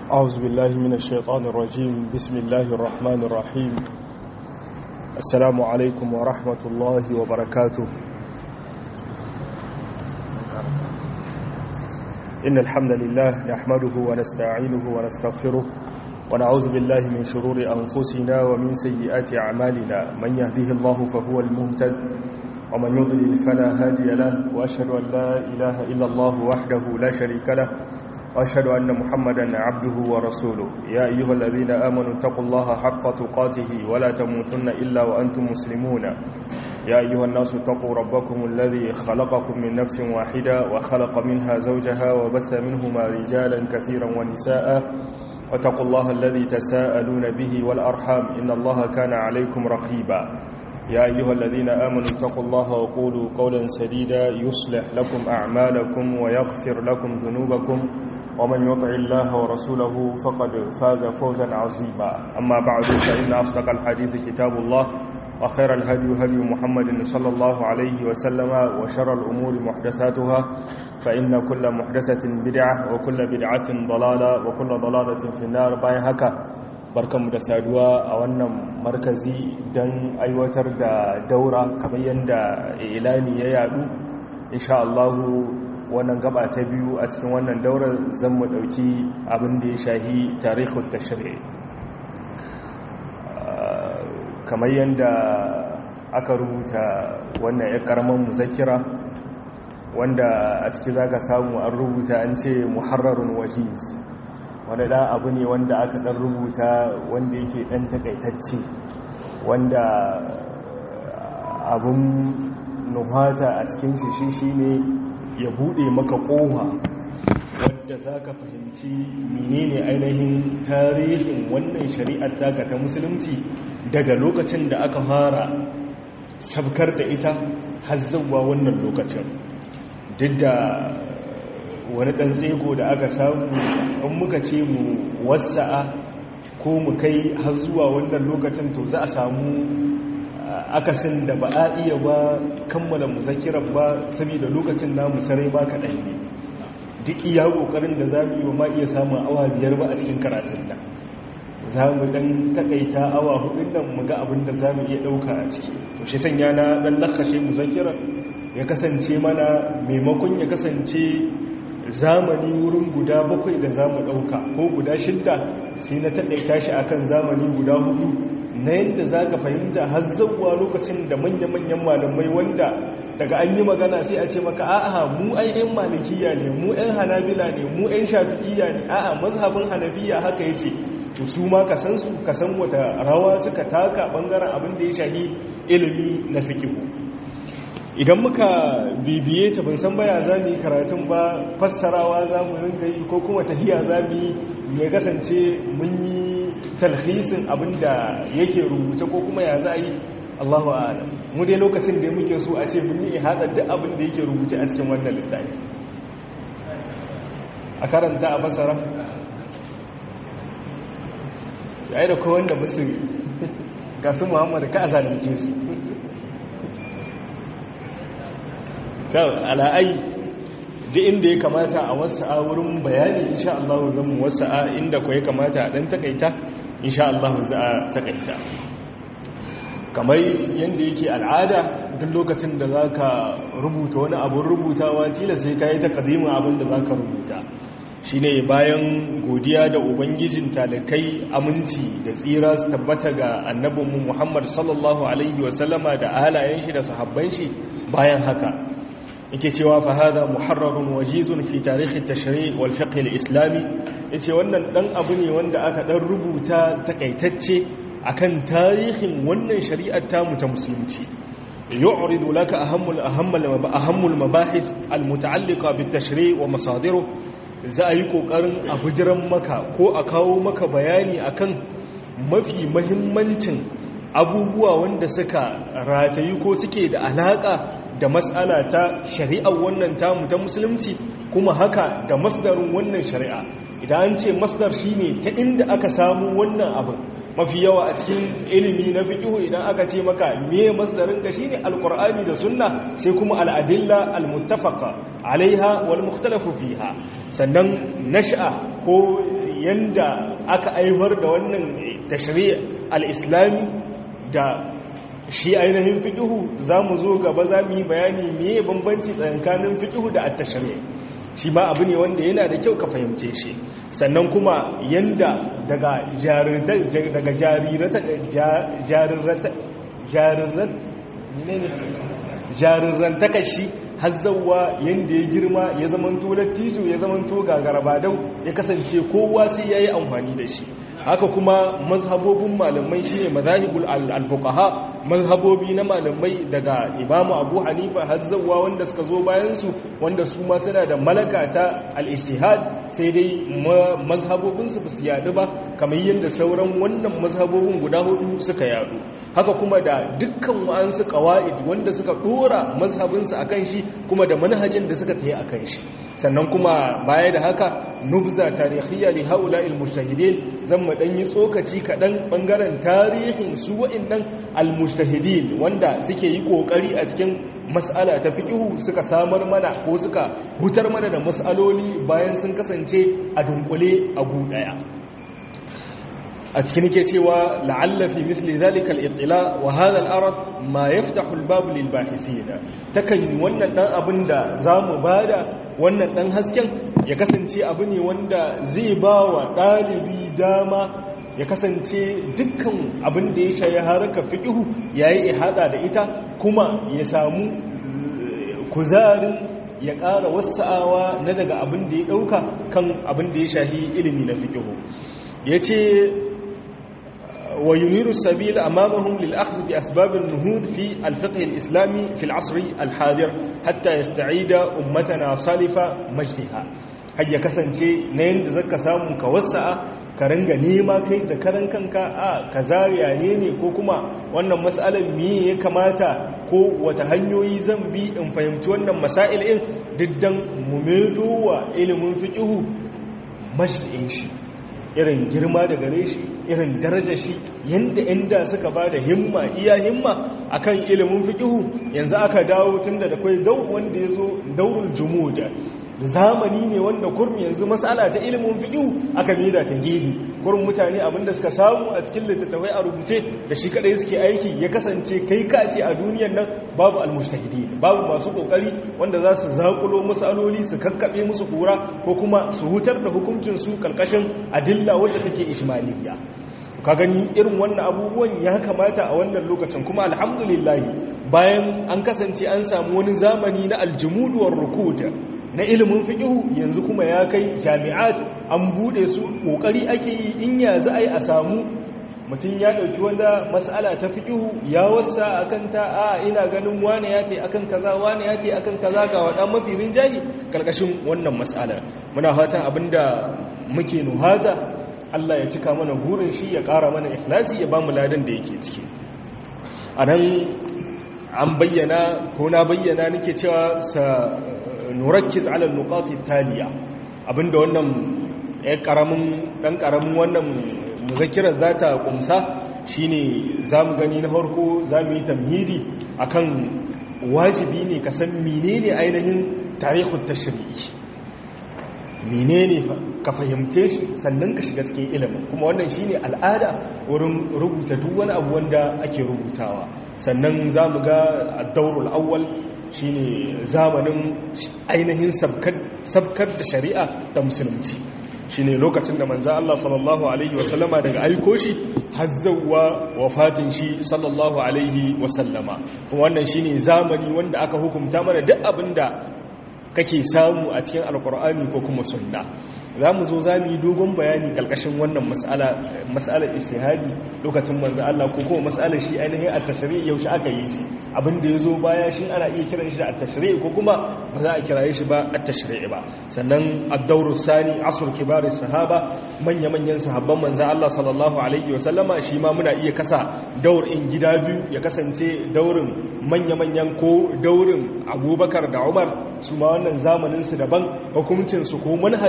أعوذ بالله من الشيطان الرجيم بسم الله الرحمن الرحيم السلام عليكم ورحمة الله وبركاته إن الحمد لله نحمده ونستعينه ونستغفره ونعوذ بالله من شرور أنفسنا ومن سيئات أعمالنا من يهده الله فهو المهتد ومن يضلل فلا هادي له وأشهد أن لا إله إلا الله وحده لا شريك له وأشهد أن محمدا عبده ورسوله يا أيها الذين آمنوا اتقوا الله حق تقاته ولا تموتن إلا وأنتم مسلمون يا أيها الناس اتقوا ربكم الذي خلقكم من نفس واحدة وخلق منها زوجها وبث منهما رجالا كثيرا ونساء واتقوا الله الذي تساءلون به والأرحام إن الله كان عليكم رقيبا يا أيها الذين آمنوا اتقوا الله وقولوا قولا سديدا يصلح لكم أعمالكم ويغفر لكم ذنوبكم ومن يطع الله ورسوله فقد فاز فوزا عظيما أما بعد فإن أصدق الحديث كتاب الله وخير الهدي هدي محمد صلى الله عليه وسلم وشر الأمور محدثاتها فإن كل محدثة بدعة وكل بدعة ضلالة وكل ضلالة في النار باي هكا barkanmu da saduwa a wannan markazi don aiwatar da daura kamar yadda ilani ya yadu insha Allahu wannan gaba ta biyu a cikin wannan daura zan mu dauki abin da ya shahi tarihul tashri kamar yadda aka rubuta wannan ya karaman muzakira wanda a ciki zaka samu an rubuta an ce muharrarun wajiz wani ɗan abu ne wanda aka ɗan rubuta wanda yake ɗan takaitacce wanda abin nuhata a cikin shi shi ne ya buɗe maka ƙoha wadda za ka fahimci menene ainihin tarihin wannan shari'ar daga ta musulunci daga lokacin da aka fara sabkar da ita har zauwa wannan lokacin duk da wani ɗan tsego da aka samu in muka ce mu wasa'a ko mu kai har zuwa wannan lokacin to za a samu akasin da ba a iya ba kammala muzakirar ba saboda lokacin namu sarai ba kaɗan ne duk iya ƙoƙarin da za mu yi ba ma iya samun awa biyar ba a cikin karatun nan za mu ɗan taƙaita awa hudun nan mu ga abin da za mu iya ɗauka a ciki to shi sanya na ɗan lakashe muzakirar ya kasance mana maimakon ya kasance zamani wurin guda bakwai da za mu ɗauka ko guda shidda sai na taɗaita shi akan zamani guda hudu na yadda za ka fahimta har zauwa lokacin da manya-manyan malamai wanda daga an yi magana sai a ce maka a'a mu ai 'yan malikiya ne mu 'yan hanabila ne mu 'yan shafi'iya ne a'a mazhabin hanafiya haka ya ce to su ma ka san su ka san wata rawa suka taka bangaren abin da ya shahi ilimi na fikihu idan muka bibiye ta ban san baya za mu yi karatun ba fassarawa za mu ringa yi ko kuma tahiya za mu yi mai kasance mun yi talhisin abinda yake rubuce ko kuma ya za a yi allahu ala mu dai lokacin da muke so a ce mun yi ihadar duk abin da yake rubuce a cikin wannan littafi a karanta a fassara ya yi da kowanda da musu ga su muhammadu ka a zalunce su ala'ai da inda ya kamata a wasa'a wurin bayani insha Allah zan mu wasa'a inda ko ya kamata a dan takaita insha Allah za a takaita kamar yanda yake al'ada duk lokacin da zaka rubuta wani abun rubutawa tila sai kai takadimin abin da zaka rubuta shine bayan godiya da ubangijin talakai aminci da tsira su tabbata ga annabinmu Muhammad sallallahu alaihi wasallama da alayen shi da sahabban shi bayan haka yake cewa fa hada muharrarun wajizun fi tarihi tashri' wal fiqh al-islami yace wannan dan abu ne wanda aka dan rubuta takaitacce akan tarihin wannan shari'ar tamu ta musulunci yu'ridu laka ahammul ahammul ahammul mabahith al-muta'alliqa bit tashri' wa masadiru za a yi kokarin a bujiran maka ko a kawo maka bayani akan mafi muhimmancin abubuwa wanda suka ratayi ko suke da alaka da matsala ta shari'ar wannan tamu ta musulunci kuma haka da masdarin wannan shari'a idan an ce masdar shine ta inda aka samu wannan abin mafi yawa a cikin ilimi na fiqhu idan aka ce maka me masdarin ka shine alqur'ani da sunna sai kuma al'adilla almuttafaqa alaiha wal mukhtalafu fiha sannan nash'a ko yanda aka aiwar da wannan tashri' al-islami da shi ainihin fiƙihu za mu zo gaba za mu yi bayani meye bambanci tsakanin fiƙihu da attashari shi ma abu ne wanda yana da kyau ka fahimce shi sannan kuma yanda daga jarirran takashi hazzawa yanda ya girma ya zamanto lattijo ya zamanto gagarabadau ya kasance kowa sai ya yi amfani da shi haka kuma mazhabobin malamai shine mazahibul al-fuqaha mazhabobi na malamai daga imamu abu hanifa har zawwa wanda suka zo bayan su wanda su ma suna da malaka ta al-ijtihad sai dai mazhabobin su basu yadu ba kamar yadda sauran wannan mazhabobin guda hudu suka yadu haka kuma da dukkan wa'ansu qawaid wanda suka dora mazhabin su akan shi kuma da manhajin da suka tayi akan shi sannan kuma baya da haka nubza tarihiyya li haula'il mujtahidin zan mu dan yi tsokaci kaɗan ɓangaren tarihin su wa'innan almustahidin wanda suke yi ƙoƙari a cikin mas'ala ta fiƙihu suka samar mana ko suka hutar mana da mas'aloli bayan sun kasance a dunkule a gu ɗaya a cikin ke cewa la'alla fi misli zalika al-ittila wa hadha al-arad ma yaftahu al-bab lil bahisina takan yi wannan dan abin da zamu bada wannan dan hasken ya kasance abu ne wanda zai ba wa ɗalibi dama ya kasance dukkan abin da ya shayi haraka fiƙihu ya yi ihada da ita kuma ya samu kuzarin ya ƙara wasa'awa na daga abin da ya ɗauka kan abin da ya shahi ilimi na fiƙihu ya ce وينير السبيل أمامهم للأخذ بأسباب النهوض في الفقه الإسلامي في العصر الحاضر حتى يستعيد أمتنا صالفة مجدها هيا كسنتي نين ذكا سامن كوسع karanga nema kai da karan kanka a kaza yane ne ko kuma wannan mas'alar me ya kamata ko wata hanyoyi zan bi in fahimci wannan masail din diddan mu medo wa ilimin fiqhu majdin shi irin girma da gare shi irin daraja shi yanda inda suka ba da himma iya himma akan ilimin fiqihu yanzu aka dawo tunda da kai dau wanda yazo daurul jumuda zamani ne wanda kurmi yanzu mas'ala ta ilimin fiqihu aka mida ta gidi kurmin mutane abinda suka samu a cikin littattafai a rubuce da shi kadai suke aiki ya kasance kai ka ce a duniyar nan babu almujtahidin babu masu kokari wanda za su zakulo mas'aloli su kakkabe musu kura ko kuma su hutar da hukuncin su kalkashin adilla wadda take ismailiyya ka gani irin wannan abubuwan ya kamata a wannan lokacin kuma alhamdulillah bayan an kasance an samu wani zamani na aljumuduwar rukud na ilimin fiqhu yanzu kuma ya kai jami'at an bude su kokari ake yi in ya za a yi a samu mutum ya ɗauki wanda mas'ala ta fiqhu ya wasa akan ta a ina ganin wane ya ce akan kaza wane ya ce akan kaza ga wadan mafi rinjayi karkashin wannan mas'ala muna fatan abinda muke nuhata Allah ya cika mana burin shi ya ƙara mana ikhlasi ya ba mu ladan da yake ciki a nan an bayyana ko na bayyana nake cewa sa nurakkiz ala nuqati taliya abinda wannan ya karamin dan karamin wannan muzakkirar zata kumsa shine zamu gani na farko zamu yi tamhidi akan wajibi ne ka san menene ainihin tarihut tashri'i menene ka fahimce shi sannan ka shiga cikin ilimin kuma wannan shine al'ada wurin rubuta duk wani abu wanda ake rubutawa sannan za mu ga addaurul awwal shine zamanin ainihin sabkar da shari'a ta musulunci shine lokacin da manzo Allah sallallahu alaihi wasallama daga aiko shi hazzawa wafatin shi sallallahu alaihi wasallama wannan shine zamani wanda aka hukunta mana duk abinda kake samu a cikin alkur'ani ko kuma sunna za mu zo za mu yi dogon bayani kalkashin wannan mas'alar istihadi lokacin manzo Allah ko kuma mas'alar shi ainihin at-tashri' yaushe aka yi shi abin da yazo baya shi ana iya kiran shi da at-tashri' ko kuma ba za a kiraye shi ba at-tashri' ba sannan ad-dawru sani asr kibar sahaba manya manyan sahabban manzo Allah sallallahu alaihi wa sallama shi ma muna iya kasa daur in gida biyu ya kasance daurin manya manyan ko daurin Abubakar da Umar su ma wannan zamanin su daban hukuncin su ko manhajin da suka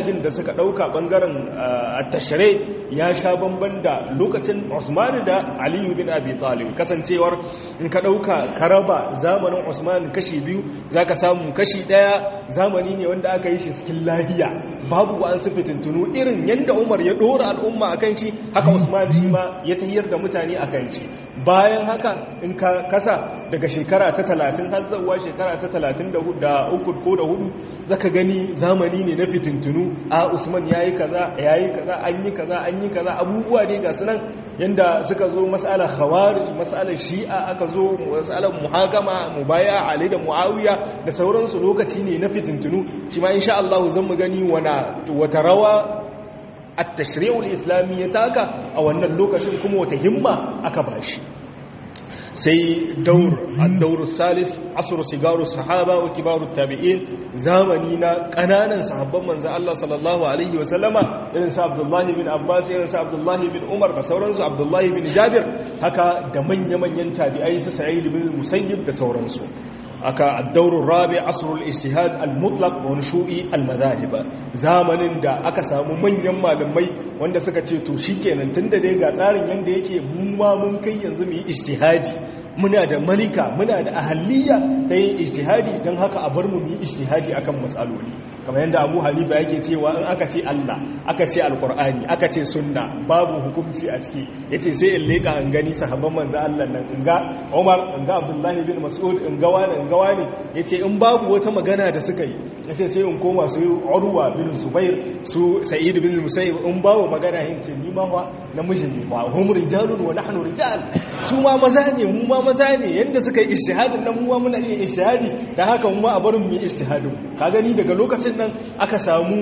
ka ɗauka ɓangaren tashire ya sha bamban da lokacin Usman da Aliyu bin Abi Talib kasancewar in ka ɗauka karaba zamanin Usman kashi biyu za ka samu kashi ɗaya zamani ne wanda aka yi shi cikin lahiya babu wa an su fitintunu irin yadda Umar ya ɗora al'umma a kan shi haka Usman shi ma ya tahiyar da mutane a kan shi bayan haka in ka kasa daga shekara ta talatin har zuwa shekara ta talatin da uku ko da hudu zaka gani zamani ne na fitintunu a usman ya yi kaza ya yi kaza an yi kaza an yi kaza abubuwa ne ga sunan yadda suka zo matsalar khawarij matsalar shi'a aka zo matsalar muhakama mubaya ali da muawiya da sauransu lokaci ne na fitintunu shi ma insha Allah zan mu gani wata rawa at-tashri'ul islami ya taka a wannan lokacin kuma wata himma aka bashi sai daur ad-daur salis asru sigaru sahaba wa kibaru tabi'in zamani na kananan sahabban manzo Allah sallallahu alaihi wa sallama irin sa Abdullah bin Abbas irin sa Abdullah bin Umar da sauransu Abdullah bin Jabir haka da manya-manyan tabi'ai su Sa'id bin Musayyib da sauransu aka addaurun rabi asrul istihad al-mutlaq wa nushu'i al-madahib zamanin da aka samu manyan malamai wanda suka ce to shikenan tunda dai ga tsarin yanda yake mu ma mun kai yanzu mu yi ijtihadi muna da malika muna da ahaliya ta yin ijtihadi don haka a bar mu yi ijtihadi akan matsaloli kamar yadda Abu Hanifa yake cewa in aka ce Allah aka ce alkur'ani aka ce sunna babu hukunci a ciki yace sai in leka an gani sahabban manzo Allah nan in ga Umar in ga Abdullah bin Mas'ud in ga wani in ga wani yace in babu wata magana da suka yi yace sai in koma su Urwa bin Zubair su Sa'id bin Musayyib in babu magana yin ce ni ma fa namiji ne wa hum rijalun wa nahnu rijal su ma maza ne mu ma maza ne yanda suka yi ijtihadin nan mu ma muna iya ijtihadi dan haka mu ma a barin mu yi ijtihadin ka gani daga lokacin nan aka samu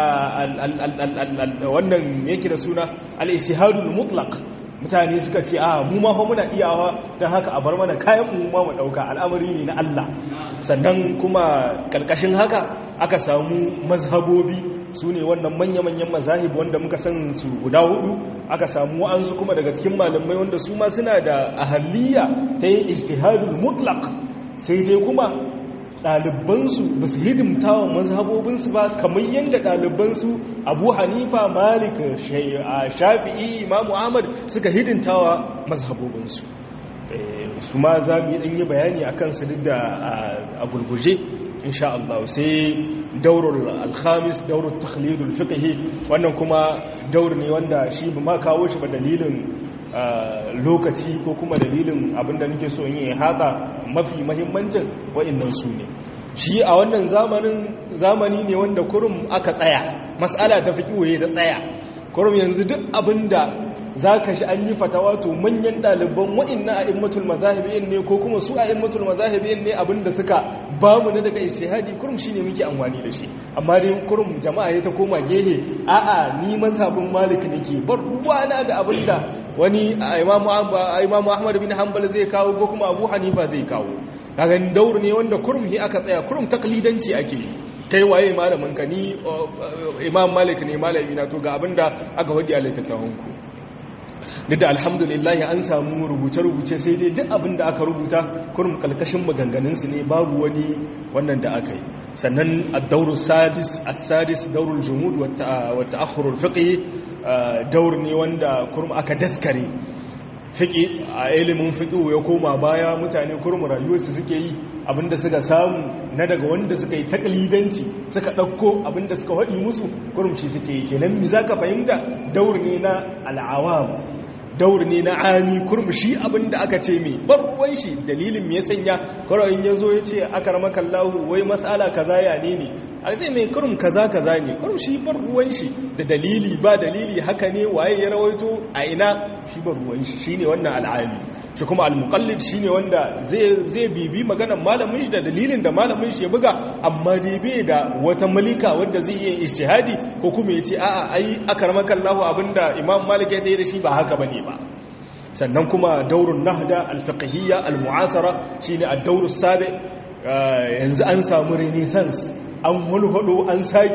wannan yake da suna al-ijtihadul mutlaq mutane suka ce a mu ma fa muna iyawa dan haka a bar mana kayan mu ma mu dauka al'amari ne na Allah sannan kuma karkashin haka aka samu mazhabobi su ne wannan manya-manyan mazahib wanda muka san su guda hudu aka samu wa'ansu kuma daga cikin malamai wanda su ma suna da ahaliya ta yin ijtihadul mutlaq sai dai kuma ɗalibansu ba su hidimta wa mazhabobinsu ba kamar yadda ɗalibansu abu hanifa malik shafi'i imamu ahmad suka hidimta wa mazhabobinsu su ma za mu yi ɗanyi bayani a kansu duk da a gurguje insha Allah sai daurul alhamis daurul takhlidul fiqhi wannan kuma daur ne wanda shi ba ma kawo shi ba dalilin lokaci ko kuma dalilin abinda nake so yin haka mafi mahimmancin wa'annan su ne shi a wannan zamanin zamani ne wanda kurum aka tsaya mas'ala ta fiqhi da tsaya kurum yanzu duk abinda za ka shi an yi fatawa to manyan ɗaliban wa'inna a immatul mazahibiyin ne ko kuma su a immatul mazahibiyin ne abinda suka ba mu na daga ishihadi kurum shi ne muke amfani da shi amma dai kurum jama'a ya ta koma gehe a'a ni mazhabin malik nake bar ruwana da abinda wani imamu ahmad bin hanbal zai kawo ko kuma abu hanifa zai kawo kaga daur ne wanda kurum hi aka tsaya kurum taklidanci ake kai waye malamin ka ni imam malik ne malami na to ga abinda aka wadi a littattafan ku duk da alhamdulillah an samu rubuce-rubuce sai dai duk abin da aka rubuta kurum kalkashin maganganunsu ne babu wani wannan da aka yi sannan addauru sadis as-sadis daurul jumud wa ta'akhurul fiqh daur ne wanda kurum aka daskare fiqh a ilimin fiqh ya koma baya mutane kurum rayuwarsu suke yi abinda suka samu na daga wanda suka yi taklidanci suka ɗauko abinda suka haɗi musu kurumci suke yi kenan mi za ka fahimta daur ne na al'awam daur ne na ami kurmushi abinda aka ce mai barwan shi dalilin me ya sanya kwarawin ya zo ya ce aka ramakan lahu wai matsala kaza ya ne ne a ce mai kurum kaza kaza ne kurum shi barwan shi da dalili ba dalili haka ne waye ya rawaito a ina shi barwan shi shine wannan al'ami shi kuma al-muqallid shine wanda zai zai bibi maganar malamin shi da dalilin da malamin shi ya buga amma dai bai da wata malika wanda zai yi ijtihadi ko kuma yace a'a ai akramaka Allah abinda Imam Malik ya tayi da shi ba haka bane ba sannan kuma daurun nahda al-fiqhiyya al-mu'asara shine ad-daur as-sabi yanzu an samu renaissance an walhado an sake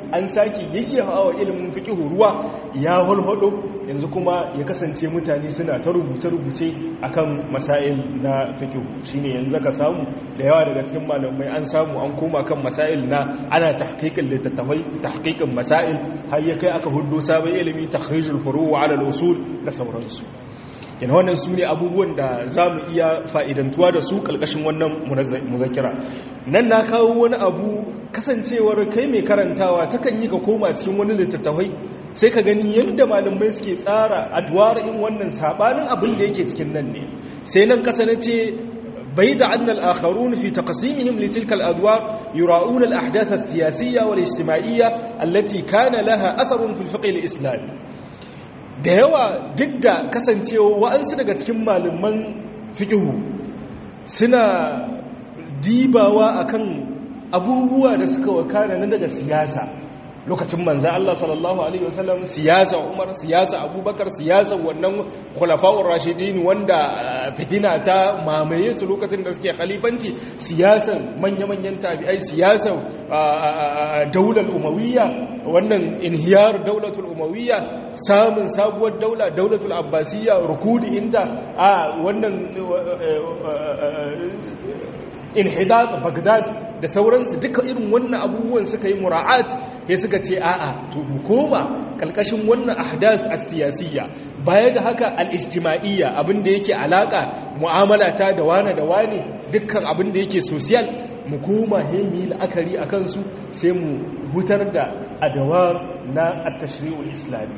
an sake yayyawa ilimin fikihu ruwa ya hulhudo yanzu kuma ya kasance mutane suna ta rubuce-rubuce akan masail na fikihu shine yanzu ka samu da yawa daga cikin malamai an samu an koma kan masail na ana tahqiqin littattafai tahqiqin masail har ya kai aka hudu sabon ilimi takhrijul furu' ala al-usul da sauransu yana wannan su ne abubuwan da za mu iya fa'idantuwa da su ƙalƙashin wannan muzakira nan na kawo wani abu kasancewar kai mai karantawa takan yi ka koma cikin wani littattafai sai ka gani yadda malamai suke tsara adwar in wannan sabanin abin da yake cikin nan ne sai nan kasa na ce bai da annal akharun fi taqsimihim li tilka al-adwar yura'una al-ahdath as-siyasiyya wal ijtima'iyya allati kana laha atharun fil fiqh al-islami da yawa duk da kasancewa wa'ansu daga cikin malaman fiqhu suna dibawa akan abubuwa da suka wakana na daga siyasa lokacin manzan Allah sallallahu Alaihi wasallam siyasa Umar siyasa Abubakar siyasa wannan khulafa'ur rashidin wanda fitina ta mamaye su lokacin da suke khalifanci siyasan manya-manyan tabi'ai siyasan daular umawiyya wannan inhiyar daulatul umawiyya samun sabuwar daula daulatul abbasiyya rukudi inta a wannan inhidat bagdad da sauransu duka irin wannan abubuwan suka yi mura'at ya suka ce a'a to mu koma kalkashin wannan ahdas as-siyasiyya baya da haka al-ijtima'iyya abinda yake alaka mu'amala ta da wani da wani dukkan abinda yake social mu koma hemi la'akari akan su sai mu hutar da adawar na at-tashri'ul islami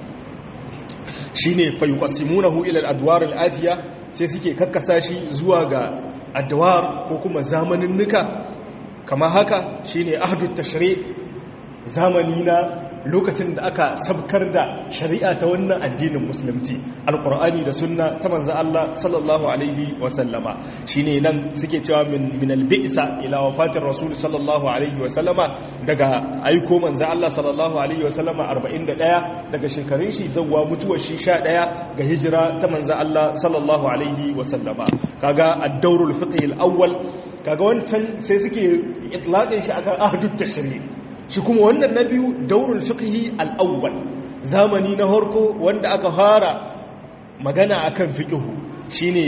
shine fa yuqassimunahu ila al-adwar al-atiya sai suke kakkasa shi zuwa ga adawar ko kuma zamanin nuka kama haka shine ahdut tashri zamani na lokacin da aka sabkar da shari'a ta wannan addinin musulunci alqur'ani da sunna ta manzo Allah sallallahu alaihi wa sallama shine nan suke cewa min min albisa ila wafatir rasul sallallahu alaihi wa sallama daga aiko manzo Allah sallallahu alaihi wa sallama 41 daga shekarun shi zawwa mutuwar shi 11 ga hijira ta manzo Allah sallallahu alaihi wa sallama kaga ad-dawrul fiqh al-awwal kaga wancan sai suke itlaqin shi akan ahdut tashri shi kuma wannan na biyu daurul fiqhi al-awwal zamani na harko wanda aka fara magana akan fiqhu shine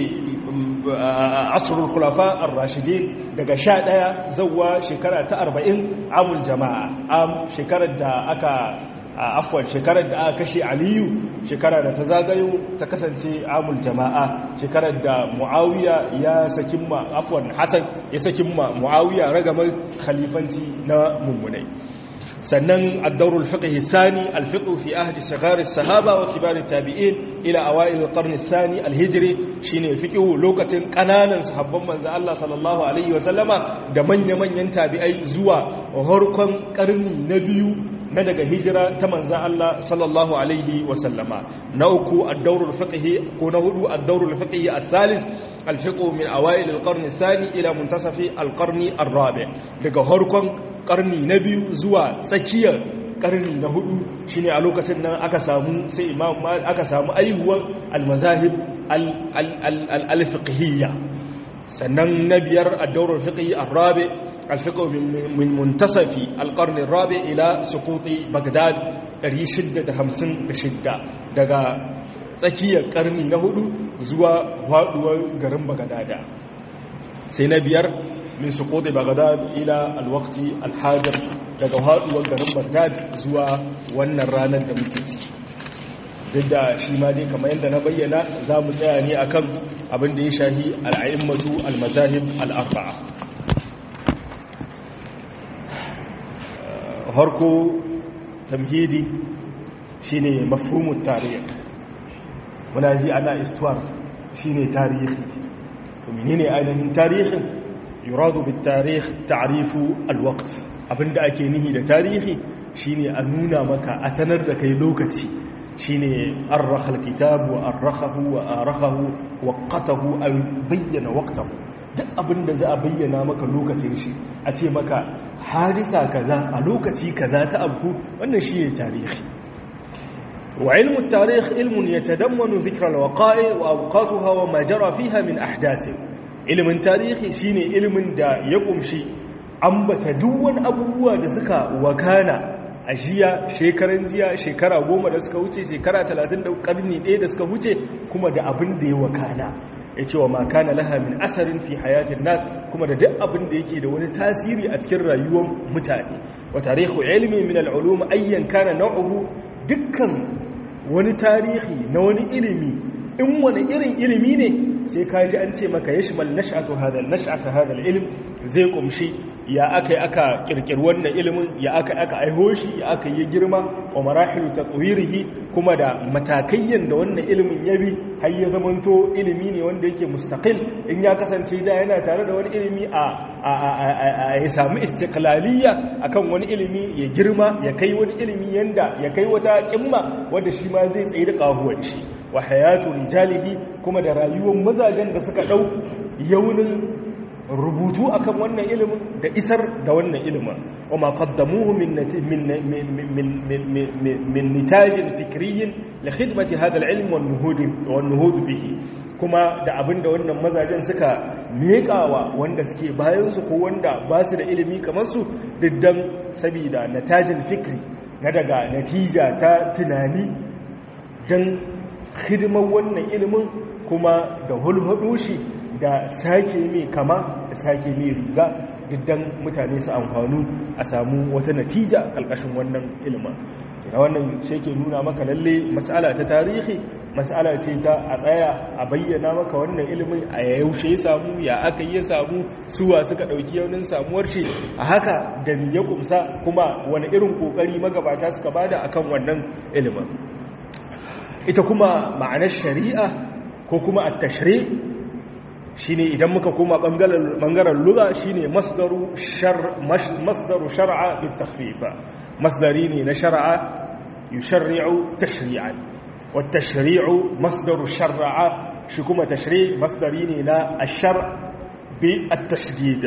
asrul khulafa ar-rashidin daga 11 zawwa shekara ta 40 amul jama'a am shekarar da aka afwan shekarar da aka kashe aliyu shekara da ta zagayo ta kasance amul jama'a shekarar da muawiya ya sakin ma afwan hasan ya sakin ma muawiya ragamar khalifanci na mummunai sannan ad-dawr al-fiqh thani al-fiqh fi ahdi saghar as-sahaba wa kibar at-tabi'in ila awail al-qarn ath-thani al-hijri shine fiqh lokacin kananan sahabban manzo Allah sallallahu alaihi wa sallama da manya-manyan tabi'ai zuwa harkon karni na biyu na daga hijira ta manzan Allah sallallahu alaihi wasallama na uku ad-dawrul fiqhi ko na hudu ad-dawrul fiqhi al-thalith al-fiqh min awail al-qarn ath-thani ila muntasafi al-qarn ar-rabi' daga harkon karni na biyu zuwa tsakiyar karni na hudu shine a lokacin nan aka samu sai imam aka samu aihuwar al-mazahib al-fiqhiyya sannan na biyar ad-dawrul fiqhi ar-rabi' الفقه من منتصف القرن الرابع إلى سقوط بغداد ريشد همسن بشدة دقا tsakiyar karni na hudu zuwa faduwar garin bagadada sai na biyar min suqudi bagdad ila alwaqti alhadir daga faduwar garin bagdad zuwa wannan ranar da muke ciki duk da shi ma dai kamar yadda na bayyana za mu tsaya ne akan abin da ya shahi al'a'immatu al-mazahib al-arba'a harko tamhidi shine mafhumut tarikh muna ji ana istuwar shine tarihi to menene ainihin tarihin yuradu bit tarikh ta'rifu alwaqt abinda ake nihi da tarihi shine a nuna maka a sanar da kai lokaci shine arrakha alkitab wa arrakhahu wa arakhahu waqatahu ay bayyana waqtahu duk abinda za a bayyana maka lokacin shi a ce maka hadisa kaza a lokaci kaza ta abu wannan shi ne tarihi wa ilmu tarikh ilmun yatadammanu dhikra alwaqa'i wa awqatuha wa ma jara fiha min ahdath ilmin tarihi shine ilmin da ya kumshi ambata duk wani abubuwa da suka wakana a jiya shekaran jiya shekara goma da suka wuce shekara talatin da karni ɗaya da suka wuce kuma da abin da ya wakana ya ce wa makana laha min asarin fi hayatin nas kuma da duk abin da yake da wani tasiri a cikin rayuwar mutane wa tarihu ilmi min al'ulum ayyan kana nau'uhu dukkan wani tarihi na wani ilimi in wani irin ilimi ne sai ka ji an ce maka yashmal nash'atu hadha nash'atu hadha al-ilm zai kumshi ya aka aka kirkir wannan ilimin ya aka aka aiho shi ya aka yi girma wa marahilu tatwirihi kuma da matakayyan da wannan ilimin ya bi har ya zamanto ilimi ne wanda yake mustaqil in ya kasance da yana tare da wani ilimi a a ya samu istiqlaliyya akan wani ilimi ya girma ya kai wani ilimi yanda ya kai wata kimma wanda shi ma zai tsaye da kahuwar shi wa hayatu rijalihi kuma da rayuwar mazajen da suka dau yaunin rubutu akan wannan ilimin da isar da wannan ilimin wa ma qaddamuhu min min nitajin fikriyin li khidmati hadha al-ilm wan nuhud wan nuhud bihi kuma da abinda wannan mazajen suka miƙawa wanda suke bayan su ko wanda ba su da ilimi kamar su diddan saboda natajin fikri na daga natija ta tunani dan hidimar wannan ilimin kuma da hulhudu shi da sake mai kama da sake mai riga diddan mutane su amfanu a samu wata natija kalkashin wannan ilimin da wannan shi ke nuna maka lalle mas'ala ta tarihi mas'ala ce ta a tsaya a bayyana maka wannan ilimin a yaushe ya samu ya aka yi ya samu suwa suka ɗauki yaunin samuwar shi a haka da ya kumsa kuma wani irin ƙoƙari magabata suka bada akan wannan ilimin ita kuma ma'anar shari'a ko kuma a tashri shine idan muka koma bangaren lugha shine masdaru shar masdaru shar'a bit takhfifa masdari ne na shar'a yusharri'u tashri'an wat tashri'u masdaru shar'a shi kuma tashri' masdari ne na ash-shar' bi at-tashdid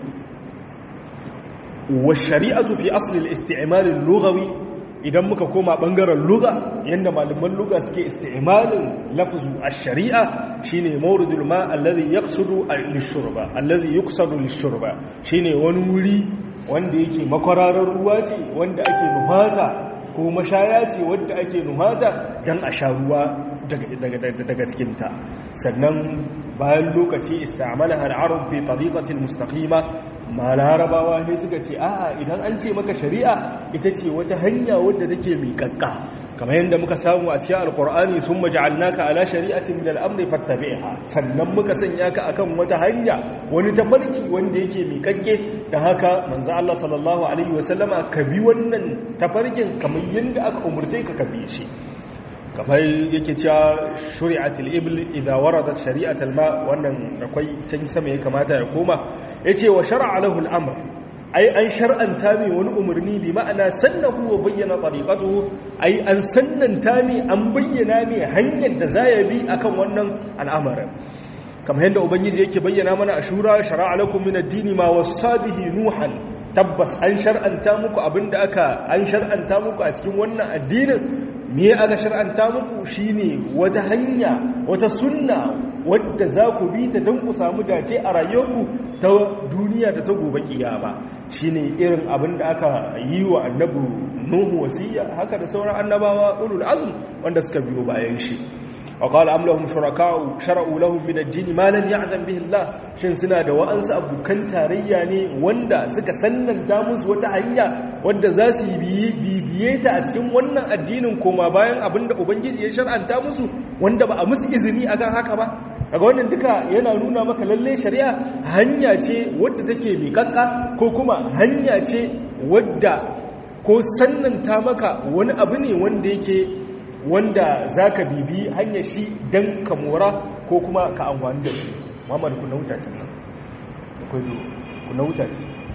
والشريعه في اصل الاستعمال اللغوي idan muka koma bangaren luga yanda malaman luga suke isti'malin lafzu ash-shari'a shine mawridul ma alladhi yaqsudu lish-shurba alladhi yuqsadu lish-shurba shine wani wuri wanda yake makwararar ruwa ce wanda ake nuhata ko mashaya ce wanda ake nuhata dan a sha ruwa daga daga daga cikin ta sannan bayan lokaci istamalaha al-arab fi tariqati al-mustaqima ma larabawa ne suka ce a'a idan an ce maka shari'a ita ce wata hanya wadda take miƙaƙƙa kamar yadda muka samu a cikin alkur'ani sun maja'alnaka ala shari'atin min al-amri fattabi'ha sannan muka sanya ka akan wata hanya wani tafarki wanda yake miƙaƙƙe da haka manzo Allah sallallahu alaihi wasallama ka bi wannan tafarkin kamar yadda aka umurce ka ka bi shi kamar yake cewa shuri'atul ibl idza waradat shari'atul ma wannan akwai can sama ya kamata ya koma yace wa shar'a lahu al-amr ai an shar'anta mai wani umarni bi ma'ana sannahu wa bayyana tariqatuhu ai an sannanta mai an bayyana mai hanyar da zaya bi akan wannan al'amarin kamar yadda ubangiji yake bayyana mana a shura shar'a lakum min ad-dini ma wasabihi nuhan tabbas an shar'anta muku abinda aka an shar'anta muku a cikin wannan addinin me aka shar'anta muku shine wata hanya wata sunna wadda za ku bi ta don ku samu dace a rayuwarku ta duniya da ta gobe kiyama shine irin abin da aka yi wa annabi nuhu wasiya haka da sauran annabawa ulul azm wanda suka biyo bayan shi وقال أم لهم شركاء شرعوا لهم من الدين ما لم يعلم به الله shin suna da wa'ansu abokan tarayya ne wanda suka sannanta musu wata hanya wanda za su yi bibiye ta a cikin wannan addinin koma bayan abinda ubangiji ya shar'anta musu wanda ba a musu izini akan haka ba daga wannan duka yana nuna maka lalle shari'a hanya ce wadda take miƙaƙƙa ko kuma hanya ce wadda ko sannanta maka wani abu ne wanda yake wanda za ka bibi hanyar shi don ka mora ko kuma ka amfani da shi mamar ku na wuta nan akwai ku na wuta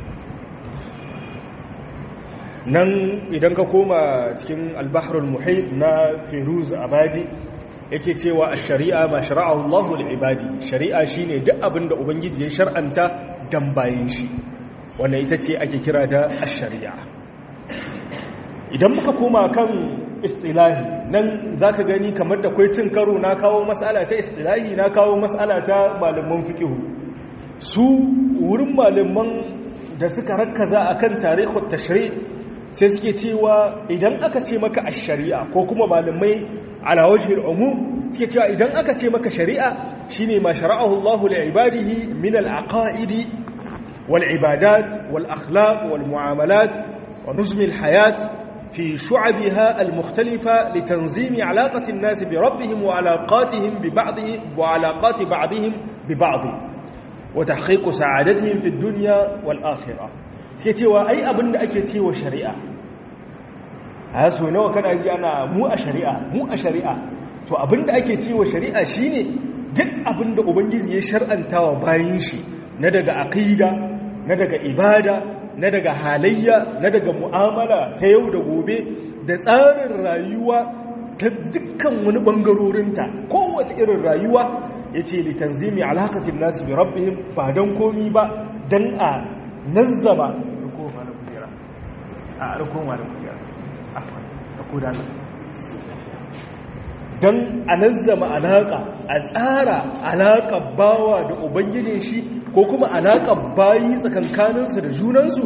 nan idan ka koma cikin albaharul muhit na firuz abadi yake cewa a shari'a ma shara'ahu Allahu ibadi shari'a shine duk abin da ubangiji ya shar'anta dan bayan shi wannan ita ce ake kira da ash-shari'a idan muka koma kan istilahi nan za ka gani kamar da kwai cin karo na kawo matsala ta istilahi na kawo matsala ta malaman fiƙihu su wurin malaman da suka rakkaza a kan tarihun tashri sai suke cewa idan aka ce maka a shari'a ko kuma malamai ala wajhil umum suke cewa idan aka ce maka shari'a shine ma shara'ahu Allahu li ibadihi min al-aqaidi wal ibadat wal akhlaq wal muamalat wa nuzm al-hayat في شعبها المختلفة لتنظيم علاقة الناس بربهم وعلاقاتهم ببعضهم وعلاقات بعضهم ببعض وتحقيق سعادتهم في الدنيا والآخرة سيتيوا أي أبن أكيتيوا شريعة هاسو نوع كان أجي أنا مو أشريعة مو أشريعة to abin da ake cewa shari'a shine duk abin da ubangiji ya shar'anta wa bayin shi na daga aqida na daga ibada na daga halayya na daga mu'amala ta yau da gobe da tsarin rayuwa ta dukkan wani bangarorinta kowace irin rayuwa ya ce litanzimi alaƙatin nasu bi rabbihim ba don komi ba don a nazzama don a nazzama alaƙa a tsara alaƙa bawa da ubangijin shi ko kuma alaƙar bayi tsakankaninsu da junansu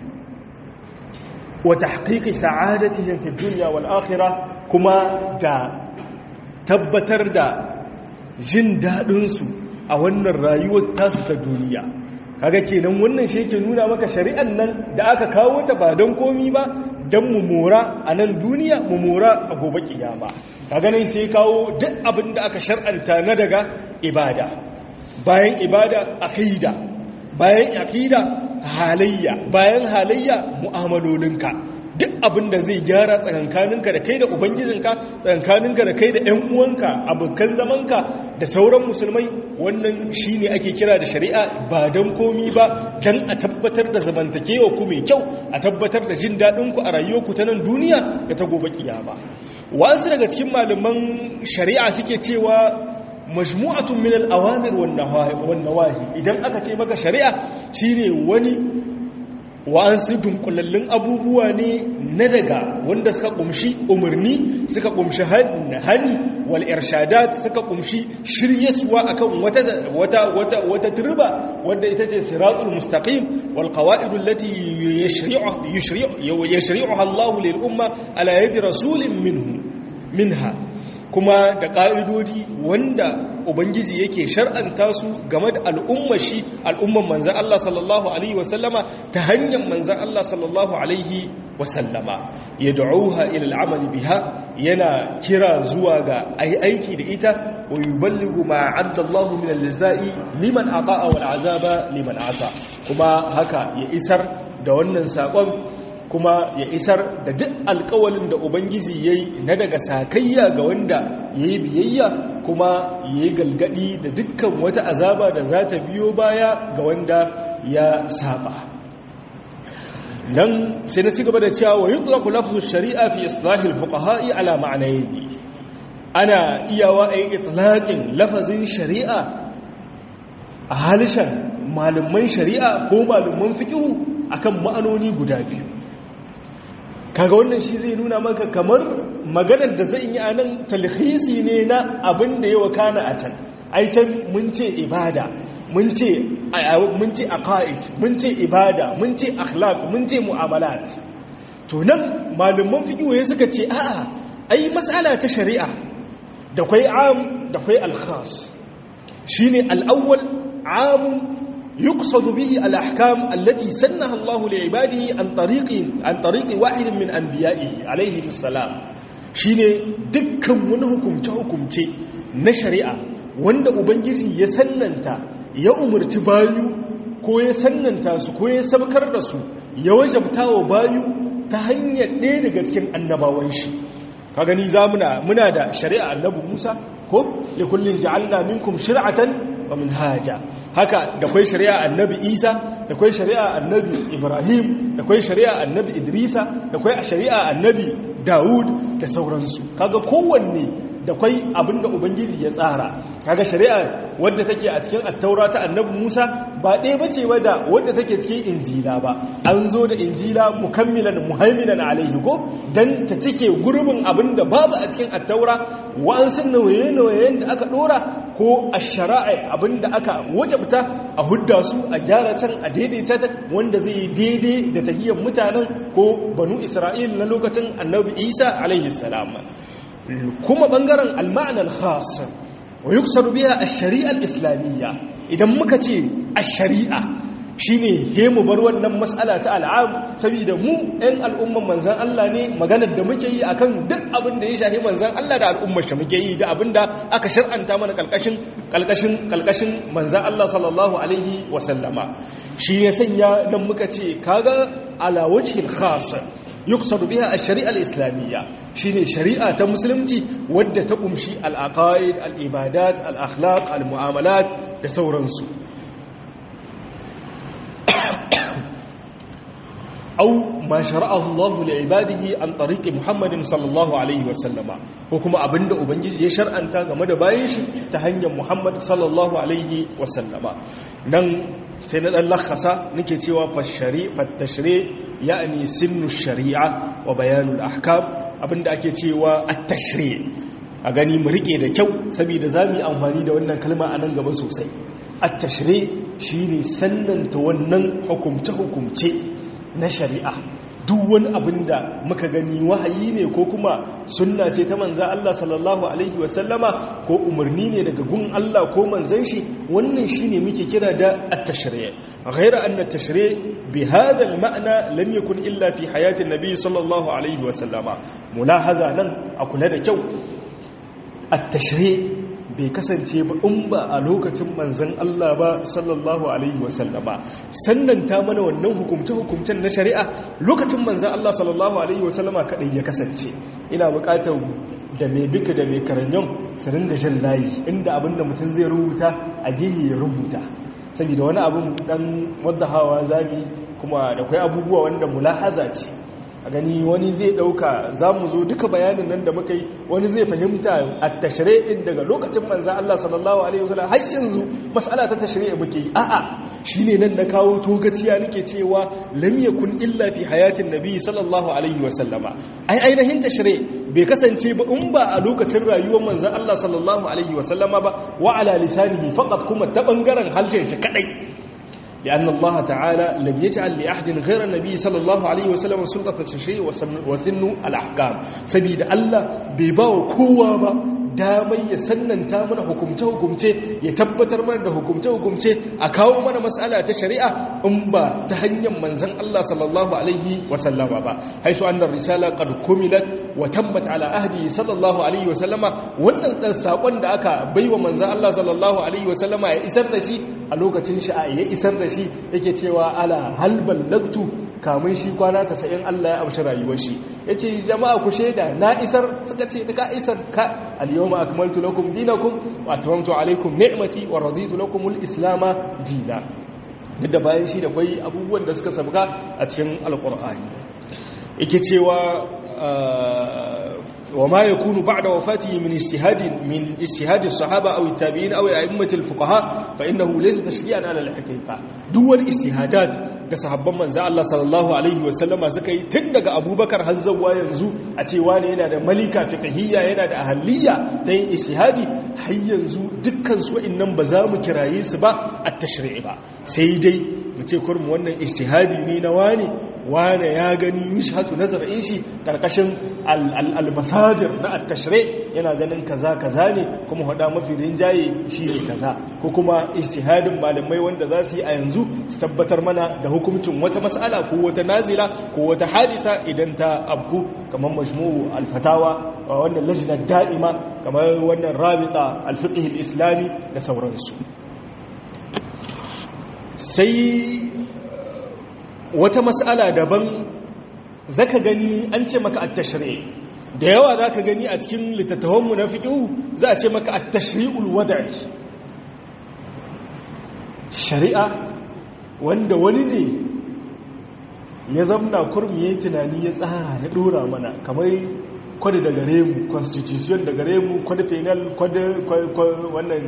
wata haƙiƙi sa'adatihim fi duniya wal akhirah kuma da tabbatar da jin daɗinsu a wannan rayuwar tasu ta duniya kaga kenan wannan shi yake nuna maka shari'an nan da aka kawo ta ba don komi ba don mu mora a nan duniya mu mora a gobe kiyama kaga nan ce kawo duk abin da aka shar'anta na daga ibada bayan ibada aqida bayan aqida halayya bayan halayya mu'amalolinka duk abin da zai gyara tsakankaninka da kai da ubangijinka tsakankaninka da kai da ƴan uwanka abokan zamanka da sauran musulmai wannan shine ake kira da shari'a ba dan komi ba dan a tabbatar da zamantakewa ku mai kyau a tabbatar da jin daɗin ku a rayuwarku ta nan duniya da ta gobe kiyama wasu daga cikin malaman shari'a suke cewa majmu'atun min al-awamir wan nawahi idan aka ce maka shari'a shine wani wa'ansu dunkulallun abubuwa ne na daga wanda suka kumshi umarni suka kumshi hani wal irshadat suka kumshi shiryaswa akan wata wata wata wata turba wanda ita ce siratul mustaqim wal qawaid allati yashri'u yashri'u yashri'uha Allah lil umma ala yadi rasulin minhu minha kuma da ƙa'idodi wanda Ubangiji yake shar'anta su game da al'ummar shi al'umman manzan Allah sallallahu Alaihi wasallama ta hanyar manzan Allah sallallahu Alaihi wasallama ya da'uha ilal amali biha yana kira zuwa ga ai aiki da ita wa yuballighu ma addallahu min al-jazai liman aqa'a wal azaba liman asa kuma haka ya isar da wannan sakon kuma ya isar da duk alkawalin da ubangiji ya yi na daga sakayya ga wanda ya yi biyayya kuma ya yi galgadi da dukkan wata azaba da za ta biyo baya ga wanda ya saba nan sai na ci gaba da cewa wa yutraku lafzu shari'a fi islahil fuqaha'i ala ma'anayi ana iyawa a yi itlaqin lafazin shari'a a halishan malaman shari'a ko malaman fiqhu akan ma'anoni guda biyu kaga wannan shi zai nuna maka kamar maganar da zai yi a nan talhisi ne na abin da ya wakana a can aitan mun ce ibada mun ce mun ce aqaid mun ce ibada mun ce akhlaq mun ce mu'amalat to nan malaman fiqh suka ce a'a ai mas'ala ta shari'a da kwai am da kwai al-khas shine al-awwal amun يقصد به الأحكام التي سنها الله لعباده عن طريق عن طريق واحد من أنبيائه عليه السلام shine dukkan wani hukumce-hukumce na shari'a wanda ubangiji ya sannanta ya umarci bayu ko ya sannanta su ko ya sabkar da su ya wajabta wa bayu ta hanyar ɗaya daga cikin annabawan shi ka gani za muna muna da shari'a annabi Musa ko li kullin ja'alna minkum shir'atan wa minhaja haka da kwai shari'a annabi Isa da kwai shari'a annabi Ibrahim da kwai shari'a annabi Idrisa da kwai shari'a annabi Dawud da sauransu kaga kowanne da kwai abinda ubangiji ya tsara kaga shari'a wadda take a cikin attaura ta annabi Musa ba ɗaya bace wadda wadda take cikin injila ba an zo da injila mukammilan muhaiminan alaihi ko dan ta cike gurbin abinda babu a cikin attaura wa'ansu nauye-nauyen da aka dora ko ash-shara'i abinda aka wajabta a hudda su a gyara can a daidaita ta wanda zai daidai da tahiyyar mutanen ko banu Isra'il na lokacin Annabi Isa alaihi salam kuma bangaren al-ma'na al-khas wa yuksaru biha ash-shari'a al-islamiyya idan muka ce ash-shari'a shine he mu bar wannan mas'ala ta al'am saboda mu ɗan al'umman manzan Allah ne maganar da muke yi akan duk abin da ya shafi manzan Allah da al'ummar shi muke yi da abin da aka shar'anta mana kalkashin kalkashin kalkashin manzan Allah sallallahu alaihi wa sallama shi ya sanya dan muka ce kaga ala wajhil khas yuqsad biha ash-shari'a al-islamiyya shine shari'a ta musulunci wadda ta kumshi al-aqaid al-ibadat al-akhlaq al-mu'amalat da sauransu أو ما شرعه الله لعباده عن طريق محمد صلى الله عليه وسلم وكما أبند أبنجي يشرع أنت كما دبايش تهني محمد صلى الله عليه وسلم نن سنة اللخصة نكتوى فالشريع فالتشريع يعني سن الشريعة وبيان الأحكام أبند أكتوى التشريع أغاني مريكي da kyau saboda zamu yi amfani da wannan kalma a nan gaba sosai at-tashri shine sannanta wannan hukumce-hukumce na shari'a duk wani abin da muka gani wahayi ne ko kuma sunna ce ta manza Allah sallallahu alaihi wasallama ko umarni ne daga gun Allah ko manzan shi wannan shine muke kira da at-tashri' ghayra anna at-tashri' bi hadha al-ma'na lam yakun illa fi hayati an-nabi sallallahu alaihi wasallama mulahaza nan a kula da kyau at-tashri' bai kasance ba in ba a lokacin manzan Allah ba sallallahu alaihi wasallama sannan ta mana wannan hukumce-hukumcen na shari'a lokacin manzan Allah sallallahu alaihi wasallama kadai ya kasance ina bukatar da mai bika da mai karanyon su ringa jan layi inda abinda mutum zai rubuta a gehe ya rubuta saboda wani abin dan wadda hawa zabi kuma da kwai abubuwa wanda mulahaza ce a gani wani zai dauka za mu zo duka bayanin nan da muka yi wani zai fahimta a tashri'in daga lokacin manzan Allah sallallahu alaihi wasallam har yanzu mas'ala ta tashri'i muke yi a'a shine nan na kawo togaciya nake cewa lam yakun illa fi hayatin nabi sallallahu alaihi wasallama ai ainihin tashri' bai kasance ba in ba a lokacin rayuwar manzan Allah sallallahu alaihi wasallama ba wa ala lisanihi faqat kuma ta bangaren halshen shi kadai لأن الله تعالى لم يجعل لأحد غير النبي صلى الله عليه وسلم سلطة التشريع وسن الأحكام سبيل الله بيباو كوا damai ya sannanta mana hukumce-hukumce ya tabbatar mana da hukumce-hukumce a kawo mana matsala ta shari'a in ba ta hanyar manzan Allah sallallahu alaihi wasallama ba haisu annar risala qad kumilat wa tammat ala ahdi sallallahu alaihi wasallama wannan dan sakon da aka baiwa manzan Allah sallallahu alaihi wasallama ya isar da shi a lokacin shi ya isar da shi yake cewa ala hal ballagtu kamun shi kwana 90 Allah ya amshi rayuwar shi yace jama'a ku sheda na isar suka ce ka isar ka al-yawma akmaltu lakum dinakum wa atmamtu alaykum ni'mati wa raditu lakum al-islam dina duk da bayan shi da kwai abubuwan da suka sabga a cikin alqur'ani yake cewa وما يكون بعد وفاته من اجتهاد من اجتهاد الصحابه او التابعين او ائمه الفقهاء فانه ليس تشريعا على الحقيقه دول اجتهادات ga sahabban manzo Allah sallallahu alaihi wasallama suka yi tun daga Abubakar har zuwa yanzu a ce wani yana da malika fiqhiyya yana da ahliya ta yin ijtihadi har yanzu dukkan su wa'annan ba za mu kiraye su ba at-tashri'i ba sai dai mu ce kurmu wannan ijtihadi ne na wani wane ya gani mishhatu nazarin shi karkashin al-masadir na at-tashri yana ganin kaza kaza ne kuma hada mafi rinjaye shi ne kaza ko kuma ijtihadin malamai wanda za su yi a yanzu su tabbatar mana da hukuncin wata mas'ala ko wata nazila ko wata hadisa idan ta abku kamar majmu'u al-fatawa wannan lajnar da'ima kamar wannan rabita al-fiqh al-islami da sauransu sai wata mas'ala daban zaka gani an ce maka at-tashri' da yawa zaka gani a cikin littattafanmu na fiqh za a ce maka at-tashri'ul wad'i shari'a wanda wani ne ya zamna kurmi yayin tunani ya tsara ya dora mana kamar kwada da gare mu constitution da gare mu kwada penal kwada wannan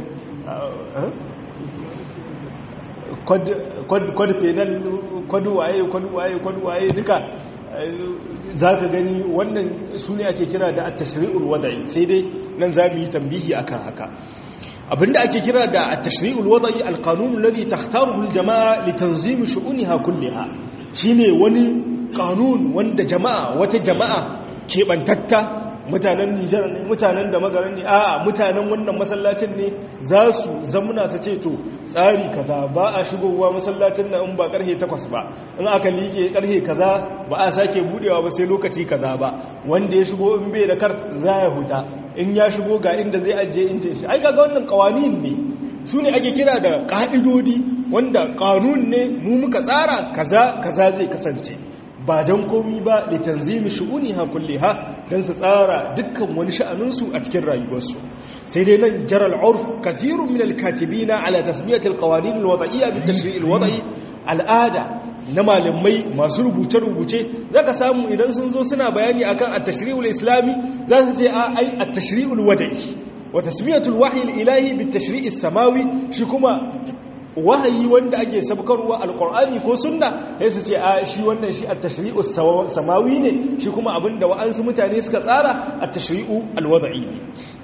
kwad penal kwadu waye kwadu waye kwadu waye duka za ka gani wannan su ne ake kira da at-tashri'ul wada'i sai dai nan za mu yi tambihi akan haka abinda ake kira da at-tashri'ul wada'i al-qanun alladhi takhtaruhu al-jama'a li tanzim shu'uniha kulliha shine wani kanun wanda jama'a wata jama'a kebantatta mutanen Nijar ne mutanen da magaran ne a'a mutanen wannan masallacin ne za su zamuna su ce to tsari kaza ba a shigowa masallacin nan in ba karhe 8 ba in aka liƙe karhe kaza ba a sake budewa ba sai lokaci kaza ba wanda ya shigo in bai da kar za ya huta in ya shigo ga inda zai ajiye ince shi ai kaga wannan kawanin ne su ne ake kira da ka'idodi wanda kanun ne mu muka tsara kaza kaza zai kasance ba don komi ba da tanzimi shu'uni ha kulliha don su tsara dukkan wani sha'aninsu a cikin rayuwarsu sai dai nan jaral urf kathirun min alkatibina ala tasmiyatil qawanin alwada'iyya bi tashri'il wada'i al'ada na malamai masu rubuce-rubuce zaka samu idan sun zo suna bayani akan at-tashri'ul islami za su ce a ai at-tashri'ul wada'i wa tasmiyatul wahyi ilahi bi tashri'is samawi shi kuma wahayi wanda ake sabkarwa alkur'ani ko sunna sai su ce a shi wannan shi at-tashri'u samawi ne shi kuma abinda wa'ansu mutane suka tsara at-tashri'u alwad'i ne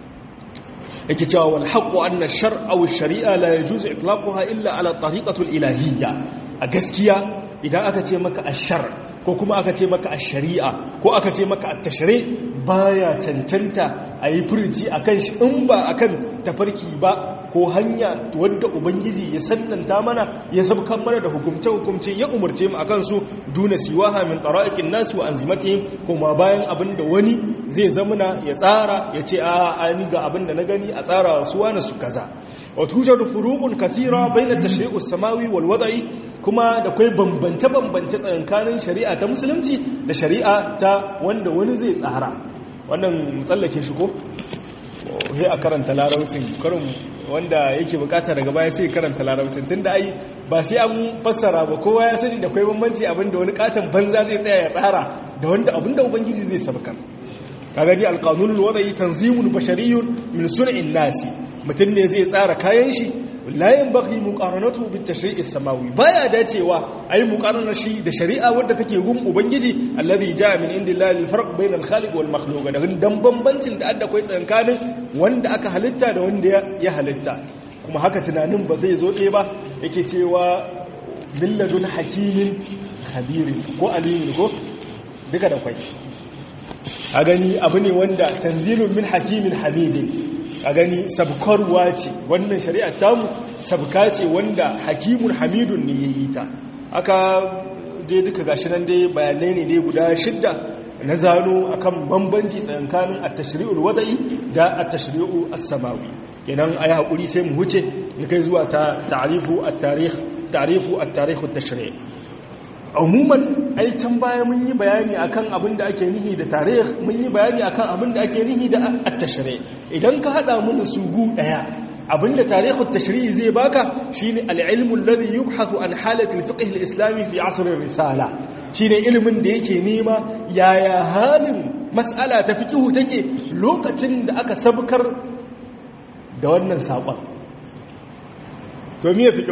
yake cewa wal haqqu anna ash-shar'a aw ash-shari'a la yajuzu itlaquha illa ala tariqati al-ilahiyya a gaskiya idan aka ce maka ash-shar ko kuma aka ce maka ash-shari'a ko aka ce maka at-tashri' baya cancanta a yi furuci akan shi in ba akan tafarki ba ko hanya wadda ubangiji ya sannanta mana ya sabkan mana da hukumce-hukumce ya umarce mu akan su duna siwaha min tara'iqin nas wa anzimatihim kuma bayan abinda wani zai zamana ya tsara ya ce a ani ga abinda na gani a tsara su wani su kaza wa tujadu furuqun kathira bayna at-tashri'u as-samawi wal wada'i kuma da kai bambance bambance tsakanin shari'a ta musulunci da shari'a ta wanda wani zai tsara wannan tsallake shi ko sai a karanta larabcin karin wanda yake bukata daga baya sai karanta larabcin tunda ai ba sai an fassara ba kowa ya sani da kai bambanci abinda wani katon banza zai tsaya ya tsara da wanda abinda ubangiji zai sabkar kaga ni alqanunul wada'i tanzimun bashariyun min sun'in nasi mutum ne zai tsara kayan shi la yanbaghi muqaranatu bit tashri'is samawi baya dacewa ayi muqaranar shi da shari'a wadda take gun ubangiji alladhi jaa min indillahi lil farq bayna al khaliq wal makhluq da dan bambancin da adda kai tsankanin wanda aka halitta da wanda ya halitta kuma haka tunanin ba zai zo ɗaya ba yake cewa billadun hakimin khabirin ko alimin ko duka da kwai a gani abu ne wanda tanzilun min hakimin hamidin a gani sabkarwa ce wannan shari'a tamu sabka ce wanda hakimun hamidun ne ya yi ta aka dai duka gashi nan dai bayanai ne dai guda shidda na zano akan bambanci tsakanin at-tashri'ul wada'i da at-tashri'u as-samawi kenan ayi hakuri sai mu huce mu kai zuwa ta ta'rifu at-tarikh ta'rifu at-tarikh at-tashri' umuman ai can baya mun yi bayani akan abin da ake nihi da tarih mun yi bayani akan abin da ake nihi da at-tashri idan ka hada mun su gu daya abinda tarihut tashri zai baka shine al-ilmu alladhi yubhathu an halati al-fiqh al-islami fi asr ar-risala shine ilimin da yake nema yaya halin mas'ala ta fiqh take lokacin da aka sabkar da wannan sakon to me fiqh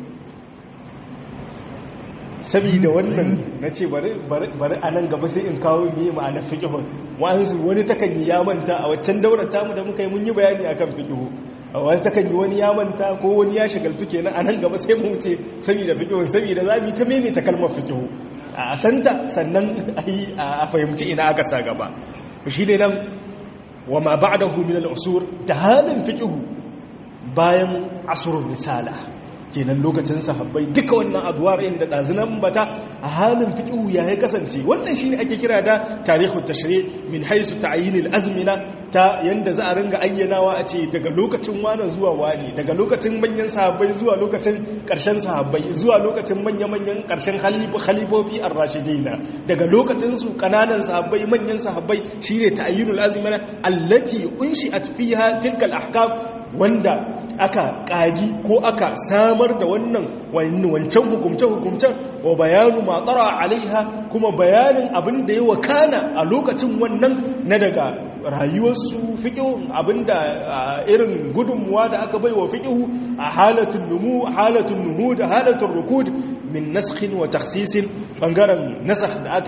saboda wannan na ce bari a nan gaba sai in kawo ne ma'ana fikihun wa'ansu wani takan yi ya manta a waccan daular tamu da muka yi mun yi bayani akan fikihu wani takan yi wani ya manta ko wani ya shagaltu kenan a nan gaba sai mu ce saboda fikihun saboda za mu yi ta maimaita kalmar fikihu a santa sannan a fahimci ina aka sa gaba shi ne nan wa ma ba'dahu min al-usur da halin fikihu bayan asrul risala kenan lokacin sahabbai duka wannan aduwar inda dazinan bata a halin fiqhu ya ya kasance wannan shine ake kira da tarihu tashri min haisu ta'yin al-azmina ta yanda za a ringa ayyanawa a ce daga lokacin wani zuwa wani daga lokacin manyan sahabbai zuwa lokacin karshen sahabbai zuwa lokacin manya-manyan karshen khalifofi ar-rashidina daga lokacin su kananan sahabbai manyan sahabbai shine ta'yinul azmina allati unshi'at fiha tilka al-ahkam wanda aka ƙagi ko aka samar da wannan wancan hukumce-hukumcen wa bayanu matsara alaiha kuma bayanin abin da ya wakana a lokacin wannan na daga rayuwarsu fiƙihu abin da irin gudunmuwa da aka bai wa fiƙihu a halatun numu halatun nuhu da halatun rukud min naskhin wa taksisin ɓangaren nasakh da aka yi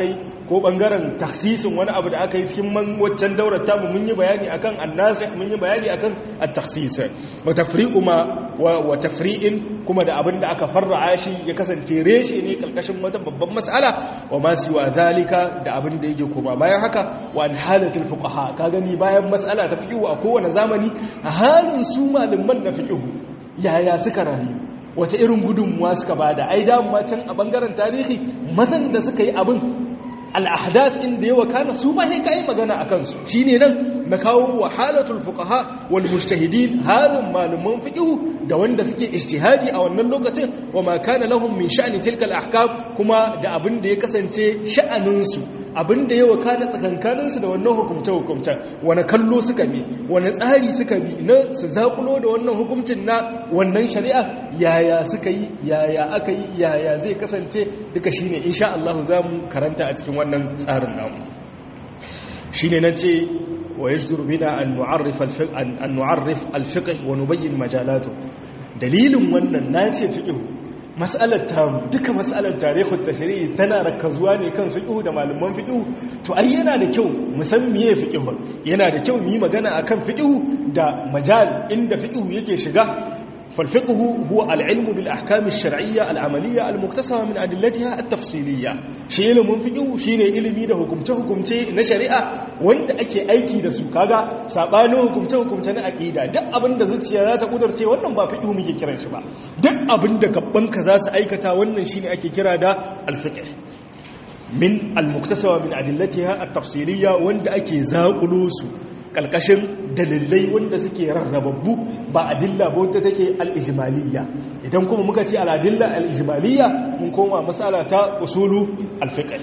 ko bangaren taksisin wani abu da aka yi cikin man waccan daurar tamu mun yi bayani akan annasih mun yi bayani akan at-takhsis wa tafriqu ma wa tafri'in kuma da abin da aka farra'a shi ya kasance reshe ne kalkashin wata babban mas'ala wa ma siwa zalika da abin da yake koma bayan haka wa an halatul fuqaha ka gani bayan mas'ala ta fiqhu a kowane zamani a halin su malaman na fiqhu yaya suka rayu wata irin gudunmuwa suka bada ai da can a bangaren tarihi mazan da suka yi abin al'ahdas inda yawa kana su ma sai kai magana akan su shine nan na kawo wa halatul fuqaha wal mujtahidin halin malaman fiqh da wanda suke ijtihadi a wannan lokacin wa ma kana lahum min sha'ni tilka al ahkam kuma da abin da ya kasance sha'anin su abin da yawa kana tsakankanin su da wannan hukumce hukumce wani kallo suka bi wani tsari suka bi na su zakulo da wannan hukuncin na wannan shari'a yaya suka yi yaya aka yi yaya zai kasance duka shine insha Allah zamu karanta a cikin wannan tsarin namu shine nace wa yajdur bina an nu'arrif al-fiqh an nu'arrif al-fiqh wa nubayyin majalatu dalilin wannan nace fiqh mas'alar ta duka mas'alar tarihul tashri'i tana rakazuwa ne kan fiqh da malaman fiqh to ai yana da kyau mu san meye fiqh yana da kyau mu yi magana akan fiqh da majal inda fiqh yake shiga فالفقه هو العلم بالأحكام الشرعية العملية المكتسبة من أدلتها التفصيلية شيء من فقه شيء علمي ده حكمته حكمته نشريعة وانت أكي أيكي ده سوكاغا سابانو حكمته حكمته نأكيدا ده أبن ده زتيا لا تقدر تي wannan ba fiqhu muke kiran shi ba duk abin da gabban ka za su aikata wannan shine ake kira da al-fiqh min al-muktasaba min adillatiha at-tafsiliyya wanda ake zaƙulo su kalkashin dalilai wanda suke rarrababbu ba adilla ba wadda take al'ijimaliya idan kuma muka ce al'adilla al'ijimaliya mun koma matsala ta usulu alfiƙar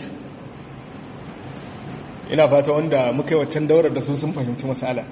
ina fata wanda muka yi waccan daurar da su sun fahimci matsala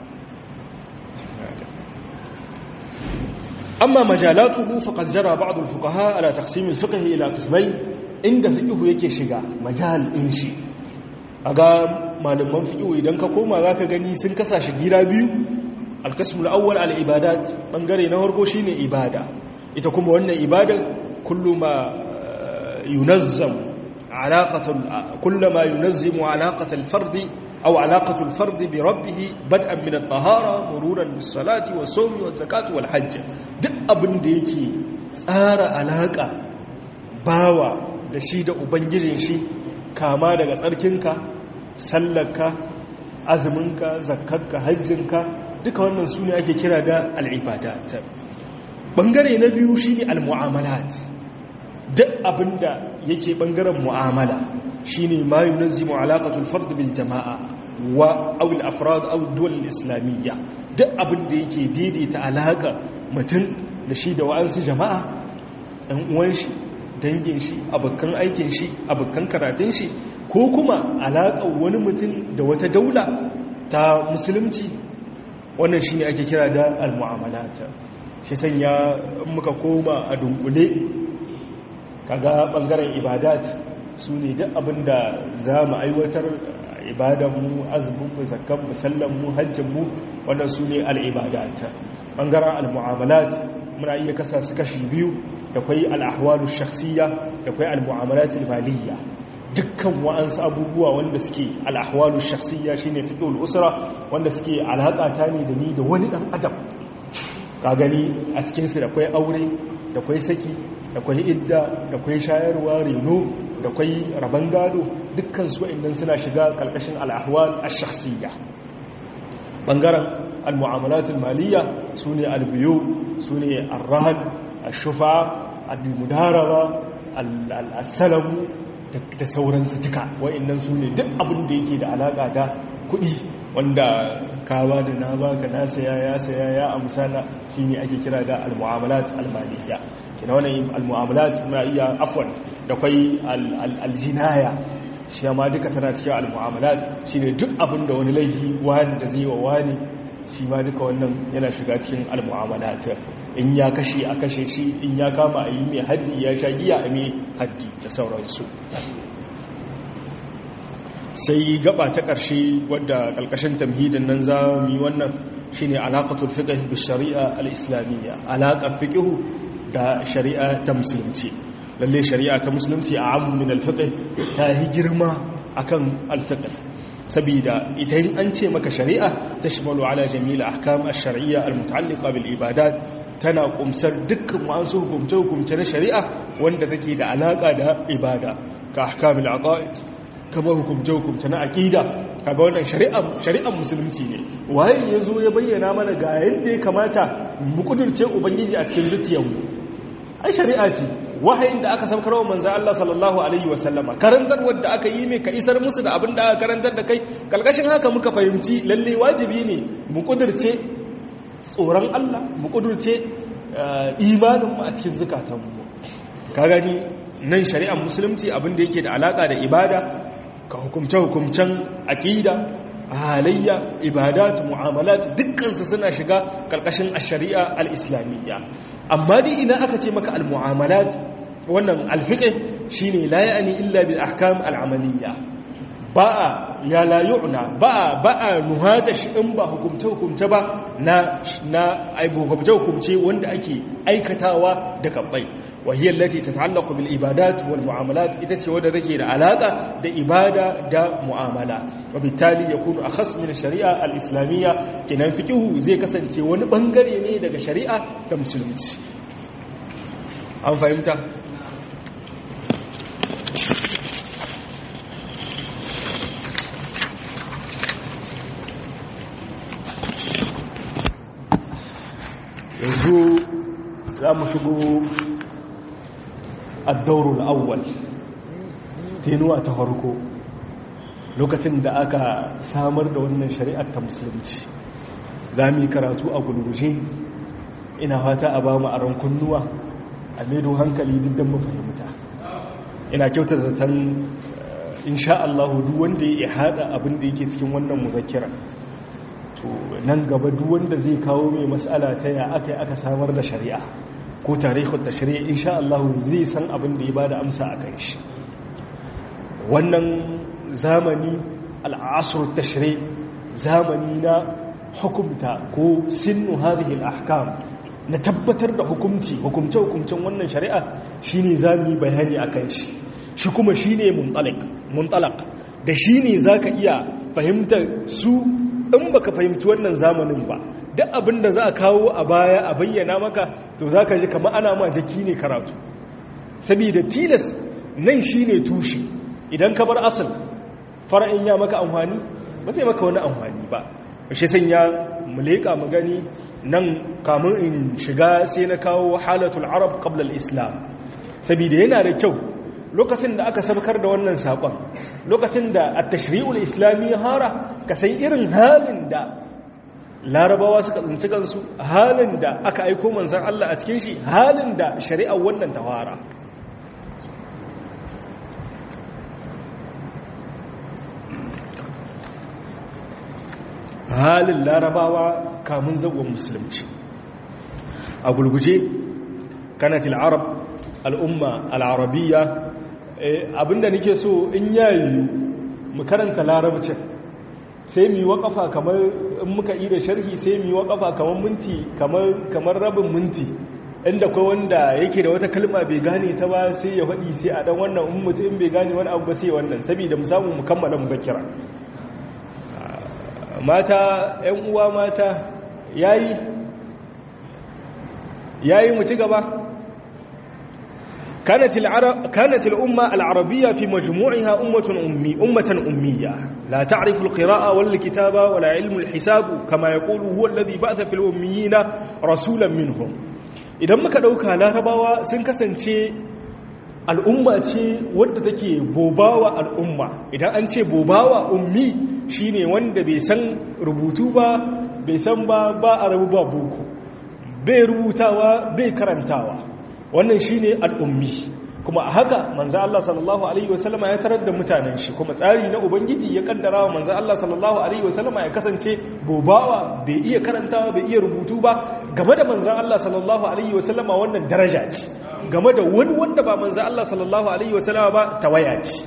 amma majalatuhu faqad jara ba'd al-fuqaha ala taqsim al-fiqh ila qismayn inda fiqh yake shiga majal in shi aga malaman fiqh idan ka koma zaka gani sun kasa shi gida biyu al-qism al-awwal al-ibadat bangare na farko shine ibada ita kuma wannan ibada kullu ma yunazzam alaqatu kullama yunazzimu alaqata al-fard aw alaqatu al-fard bi rabbih bad'an min at-tahara mururan bis-salati was-sawmi waz-zakati wal-hajj duk abin da yake tsara alaka bawa da shi da ubangijin shi kama daga tsarkinka sallarka azuminka zakkarka hajjinka duka wannan su ne ake kira da al'ibadat ɓangare na biyu shi ne al-mu'amalat duk abinda yake ɓangaren mu'amala shi ne ma yi nazimu alaƙatul fardu bil jama'a wa awil afrad awul islamiyya duk abinda yake daidaita alaƙa mutum da shi da wa'ansu jama'a ɗan uwan shi dangin shi abokan aikin shi abokan karatun shi ko kuma alaƙar wani mutum da wata daula ta musulunci wannan shi ne ake kira da al-mu'amalata shi sanya muka koma a dunkule kaga ɓangaren ibadat su ne duk abinda za mu aiwatar ibadanmu azuminmu zakanmu sallanmu hajjinmu wannan su ne al'ibadata ɓangaren al-mu'amalat muna iya kasa su kashi biyu da kwai al'ahwalu shakhsiyya da kwai al-mu'amalatul maliyya dukkan wa'ansu abubuwa wanda suke al'ahwalu shakhsiyya shine fiqhul usra wanda suke alaƙa ta ne da ni da wani dan adam ka gani a cikin su da kwai aure da kwai saki da kwai idda da kwai shayarwa reno da kwai raban gado dukkan su wa'annan suna shiga kalkashin al'ahwal ash-shakhsiyya bangaren al-mu'amalatul maliyya sune al-biyu sune ar-rahan ashufa al-mudaraba al-salamu da sauransu duka wa'annan su ne duk abin da yake da alaka da kuɗi wanda kawa da na baka na saya ya saya ya amsana shine ake kira da al-mu'amalat al-maliyya kina wannan al-mu'amalat ma iya afwan da kai al-jinaya shi ma duka tana cikin al-mu'amalat shine duk abin da wani laifi wani da zai wa wani shi ma duka wannan yana shiga cikin al-mu'amalat in ya kashe a kashe shi in ya kama a yi mai haddi ya sha giya a mai haddi da sauransu sai gaba ta ƙarshe wadda ƙalƙashin tamhidin nan za mu yi wannan shi ne alaƙatul fiƙih bi shari'a al-islamiyya alaƙar fiƙihu da shari'a ta musulunci lalle shari'a ta musulunci a abu min al ta yi girma akan al-fiqh saboda idan an ce maka shari'a tashmalu ala jami'il ahkam ash-shar'iyya al-muta'alliqa bil ibadat tana kumsar dukkan wasu hukumce-hukumce na shari'a wanda take da alaka da ibada ka ahkamul aqaid kamar hukumce-hukumce na aqida kaga wannan shari'ar shari'ar musulunci ne waye yazo ya bayyana mana ga yadda ya kamata mu kudurce ubangiji a cikin zuciyarmu ai shari'a ce wahayin da aka saukar wa manzo Allah sallallahu alaihi wasallama karantar wanda aka yi mai ka isar musu da abin da aka karantar da kai kalkashin haka muka fahimci lalle wajibi ne mu kudurce tsoron Allah mu kudurce imanin mu a cikin zukatanmu ka gani nan shari'ar musulunci abin da yake da alaka da ibada ka hukumce hukumcen aqida halayya ibadat mu'amalat dukkansu suna shiga karkashin ash-shari'a al-islamiyya amma dai idan aka ce maka al-mu'amalat wannan al-fiqh shine la ya'ni illa bil ahkam al-amaliyya ba'a ya la yu'na ba'a ba'a nuhata shi in ba hukumce hukumce ba na na aibu hukumce hukumce wanda ake aikatawa da kabbai wa hiya allati tata'allaqu bil ibadat wal mu'amalat ita ce wadda take da alaka da ibada da mu'amala wa bitali yakunu akhas min shari'a al-islamiyya kinan fiqhu zai kasance wani bangare ne daga shari'a ta musulunci an fahimta yanzu za mu shigo addaurul awwal tenuwa ta farko lokacin da aka samar da wannan shari'ar ta musulunci za mu yi karatu a gulguje ina fata a ba mu a rankunnuwa a maido hankali duk don mafahimta ina kyauta zaton insha Allah duk wanda ya haɗa abin da yake cikin wannan muzakkira to nan gaba duk wanda zai kawo mai matsala ta ya aka yi aka samar da shari'a ko tarihun ta shari'a insha Allah zai san abin da ya bada amsa a kan shi wannan zamani al'asr tashri zamani na hukumta ko sinnu hadhihi al-ahkam na tabbatar da hukumci hukumce hukumcen wannan shari'a shine zamu yi bayani akan shi shi kuma shine muntalaq muntalaq da shine zaka iya fahimtar su in baka fahimci wannan zamanin ba duk abin da za a kawo a baya a bayyana maka to za ka ji kama ana ma jaki ne karatu saboda tilas nan shi ne tushe idan ka bar asal fara'in ya maka amfani ba zai maka wani amfani ba shi sanya mu leƙa mu gani nan kamun in shiga sai na kawo halatul arab qabla al-islam saboda yana da kyau lokacin da aka sabkar da wannan saƙon lokacin da a tashri'ul islami hara ka san irin halin da larabawa suka tsinci kansu halin da aka aiko manzan Allah a cikin shi halin da shari'ar wannan tawara halin larabawa kamun zagon musulunci a gulguje kanatil arab al'umma al'arabiya abinda nake so in yayi mu karanta larabcin sai mu yi waƙafa kamar in muka yi da sharhi sai mu yi waƙafa kamar minti kamar rabin minti inda kai wanda yake da wata kalma bai gane ta ba sai ya faɗi sai a ɗan wannan in mutum bai gane wani abu ba sai wannan saboda mu samu mu kammala muzakkira mata ƴan uwa mata yayi yayi mu ci gaba كانت العرب كانت الأمة العربية في مجموعها أمة أمي أمة أمية لا تعرف القراءة ولا الكتابة ولا علم الحساب كما يقول هو الذي بعث في الأميين رسولا منهم idan muka dauka larabawa sun kasance al'umma ce wadda take bobawa al'umma idan an ce bobawa ummi shine wanda bai san rubutu ba bai san ba ba a rabu ba boko bai rubutawa bai karantawa wannan shine al'ummi kuma a haka manzo Allah sallallahu alaihi wasallama ya tarar da mutanen shi kuma tsari na ubangiji ya kaddara wa manzo Allah sallallahu alaihi wasallama ya kasance bobawa bai iya karantawa bai iya rubutu ba game da manzo Allah sallallahu alaihi wasallama wannan daraja ce game da wani wanda ba manzo Allah sallallahu alaihi wasallama ba tawaya ce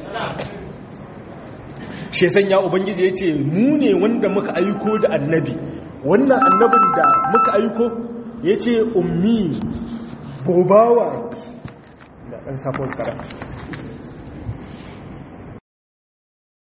shi sanya ubangiji yace mu ne wanda muka aiko da annabi wannan annabin da muka aiko yace ummi bobawa da ɗan safon kara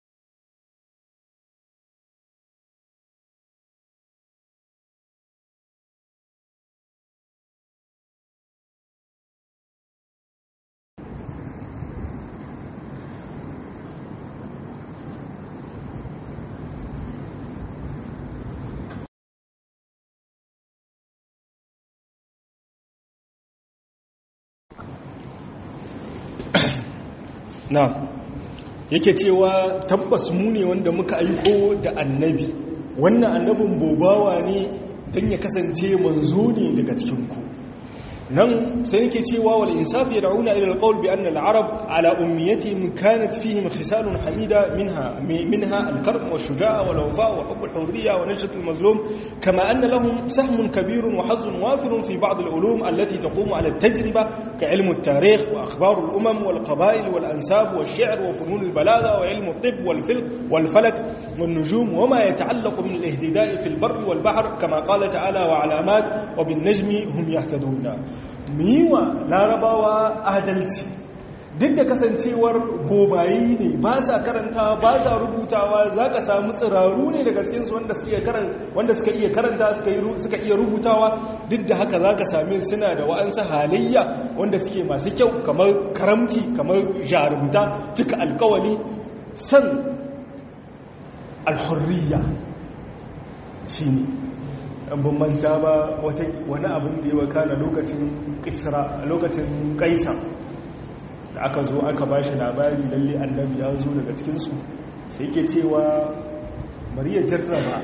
na yake cewa tabbas mu ne wanda muka aiko da annabi wannan annabin bobawa ne don ya kasance manzo ne daga cikinku nan sai nake cewa wal insaf yad'una ila alqawl bi anna al-arab ala ummiyatihim kanat fihim khisalun hamida minha minha al-karm wa shujaa wa al-wafa wa hubb al-hurriya wa najat al-mazlum kama anna lahum sahmun kabir wa hazzun wafir fi ba'd al-ulum allati taqumu ala at-tajriba ka ilm at-tarikh wa akhbar al-umam wal qaba'il wal ansab wal shi'r wa funun al-balagha wa ilm at-tibb wal filq wal falak wal nujum wa ma yata'allaq min al-ihtida'i fi al-barr wal bahr kama qala ta'ala wa alamat wa bin najmi hum yahtaduna mu yi wa larabawa adalci duk da kasancewar bobayi ne ba sa karanta ba sa rubutawa za ka samu tsiraru ne daga cikinsu wanda suka iya karanta suka iya rubutawa duk da haka za ka same suna da wa'ansu halayya wanda suke masu kyau kamar karamci kamar jarumta cika alkawali san alhurriya shi ne ban manta ba wani abin da ya wakana lokacin kisra lokacin kaisa da aka zo aka ba shi labari lalle annabi ya zo daga cikinsu sai ke cewa bari ya jarraba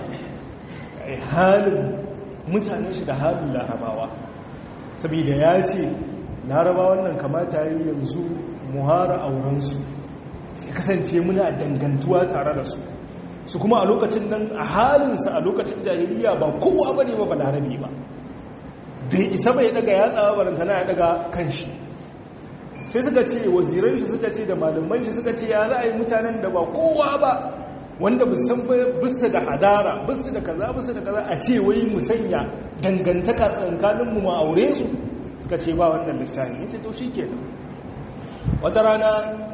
halin mutanen shi da halin larabawa saboda ya ce larabawan nan kamata yi yanzu muhara aurensu sai kasance muna dangantuwa tare da su su kuma a lokacin nan a halinsa a lokacin jahiliya ba kowa ba ne ba balarabe ba bai isa bai daga ya tsawa barantana ya daga kanshi sai suka ce waziran shi suka ce da malaman shi suka ce ya za a yi mutanen da ba kowa ba wanda musan bisa da hadara bisa da kaza bisa da kaza a ce wai mu sanya dangantaka tsakanin mu ma aure su suka ce ba wannan lissafi yace to shikenan wata rana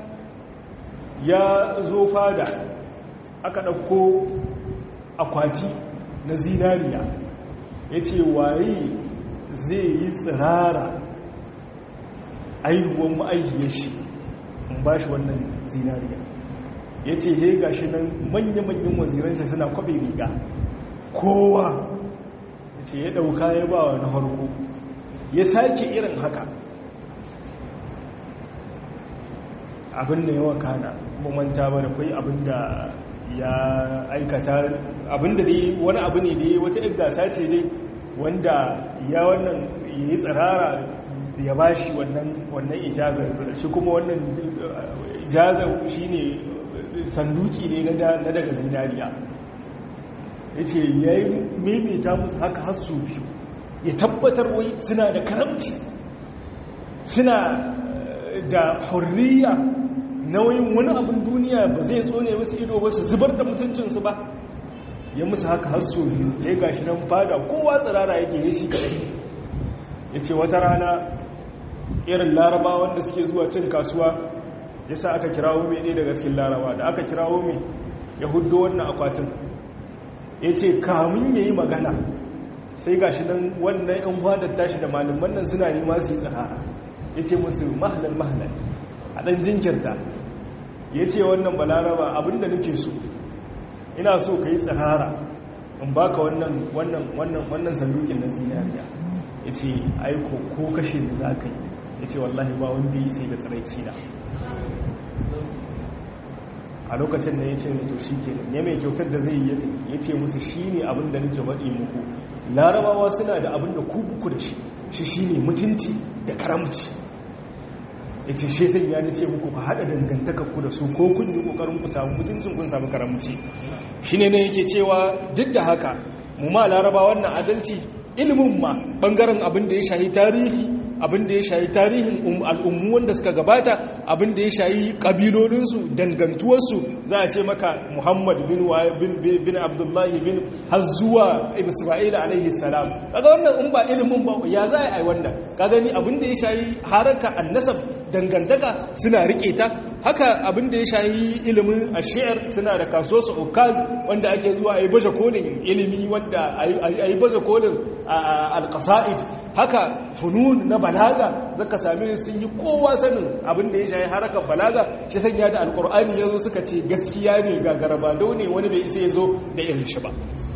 ya zo fada aka ɗauko akwati na zinariya ya ce waye zai yi tsirara aihuwan ma'aihiyar shi in ba shi wannan zinariya ya ce he ga shi nan manya-manyan waziransa suna kwaɓe riga kowa ya ce ya ɗauka ya ba wa na harko ya sake irin haka abin da yawa kana manta ba da kwai abin da ya aikata abinda dai wani abu ne dai wata ɗin gasa ce dai wanda ya wannan yi tsirara ya ba shi wannan ijazar shi kuma wannan ijazar shi ne sanduki ne na daga zinariya ya ce ya yi maimaita musu haka hasu biyu ya tabbatar wai suna da karamci suna da hurriya nauyin wani abin duniya ba zai tsone musu ido ba su zubar da mutuncinsu ba ya musu haka hasso biyu ya gashi nan fada kowa tsirara yake ya shi kadai ya ce wata rana irin laraba wanda suke zuwa cin kasuwa ya sa aka kirawo mai ɗaya daga cikin laraba da aka kirawo mai ya hudo wannan akwatin ya ce kamun ya yi magana sai gashi nan wannan yan fadar tashi da malaman nan suna nema su yi tsirara ya ce musu mahalar mahalar a ɗan jinkirta ya ce wannan balaraba abinda nake so ina so ka yi tsahara in baka wannan wannan wannan wannan sandukin na zinariya ya ce aiko ko kashe da za ka yi ya ce wallahi ba wanda yi sai da tsiraici na a lokacin da ya ce to shi ke ne mai kyautar da zai yi ya ce musu shi ne abin da nake faɗi muku larabawa suna da abin da ku buku da shi shi shi ne mutunci da karamci ya ce shi sai ya ce muku ba haɗa dangantakar ku da su ko kun yi ƙoƙarin ku samu mutuncin kun samu karamci shi ne yake cewa duk da haka mu ma laraba wannan adalci ilimin ma ɓangaren abin da ya shahi tarihi abin da ya shayi tarihin al'ummu wanda suka gabata abin da ya shayi ƙabilolinsu dangantuwarsu za a ce maka muhammad bin bin abdullahi bin har zuwa isra'ila alaihi salam kaga wannan in ba ilimin ba ya za a yi wannan ka gani abin da ya shayi haraka annasab dangantaka suna rike ta haka abin da ya shayi ilimin ashiyar suna da kaso su ukaz wanda ake zuwa a yi baje kolin ilimi wanda a yi baje kolin alƙasa'id haka funun na balaga zaka same sun yi kowa sanin abin da ya shayi harakar balaga shi sanya da alkur'ani ya zo suka ce gaskiya ne ga garabado ne wani bai isa ya zo da irin shi ba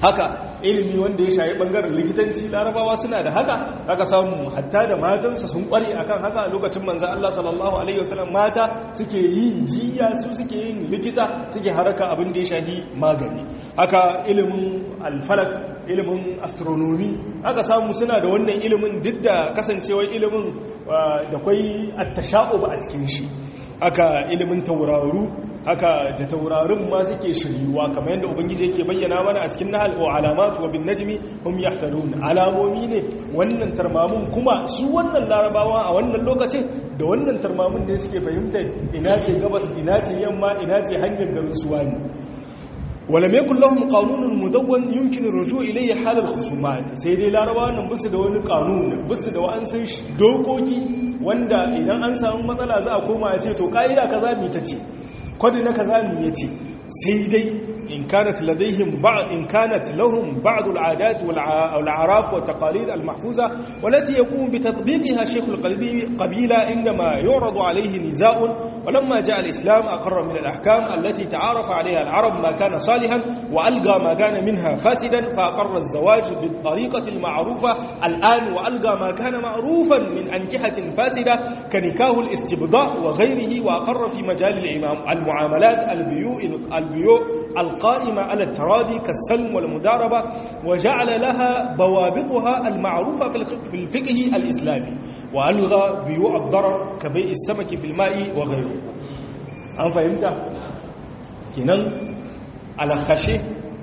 haka ilimi wanda ya shayi bangaren likitanci larabawa suna da haka haka samu hatta da matansu sun kware akan haka a lokacin manzan Allah sallallahu alaihi wasallam mata suke yin jiya su suke yin likita suke haraka abin da ya shahi magani haka ilimin alfalak ilimin astronomy haka samu suna da wannan ilimin duk da kasancewar ilimin da kwai attasha'u ba a cikin shi haka ilimin tauraru haka da taurarin ma suke shiryuwa kamar yadda ubangiji yake bayyana mana a cikin nahal wa alamat wa bin najmi hum yahtadun alamomi ne wannan tarmamun kuma su wannan larabawa a wannan lokacin da wannan tarmamun ne suke fahimta ina ce gabas ina ce yamma ina ce hanyar garin suwa ne ولم يكن لهم قانون مدون يمكن الرجوع إليه حال الخصومات sai dai larabawa nan bisu da wani kanun bisu da wa'ansu dokoki wanda idan an samu matsala za a koma ya ce to ka'ida kaza mi ta ce kwadi na kaza mi ya ce sai dai in kanat ladaihim ba'd in kanat lahum ba'd al'adat wal a'raf wa taqalid al mahfuza والتي يقوم بتطبيقها شيخ القبيلة عندما يعرض عليه نزاع ولما جاء الإسلام أقر من الأحكام التي تعارف عليها العرب ما كان صالحا وألقى ما كان منها فاسدا فأقر الزواج بالطريقة المعروفة الآن وألقى ما كان معروفا من أنكحة فاسدة كنكاه الاستبضاء وغيره وأقر في مجال الإمام المعاملات البيوء البيوء القائمة على التراضي كالسلم والمداربة وجعل لها ضوابطها المعروفة في الفقه الإسلامي وألغى بيوع الضرر كبيع السمك في الماء وغيره أم فهمت؟ كنان على خشي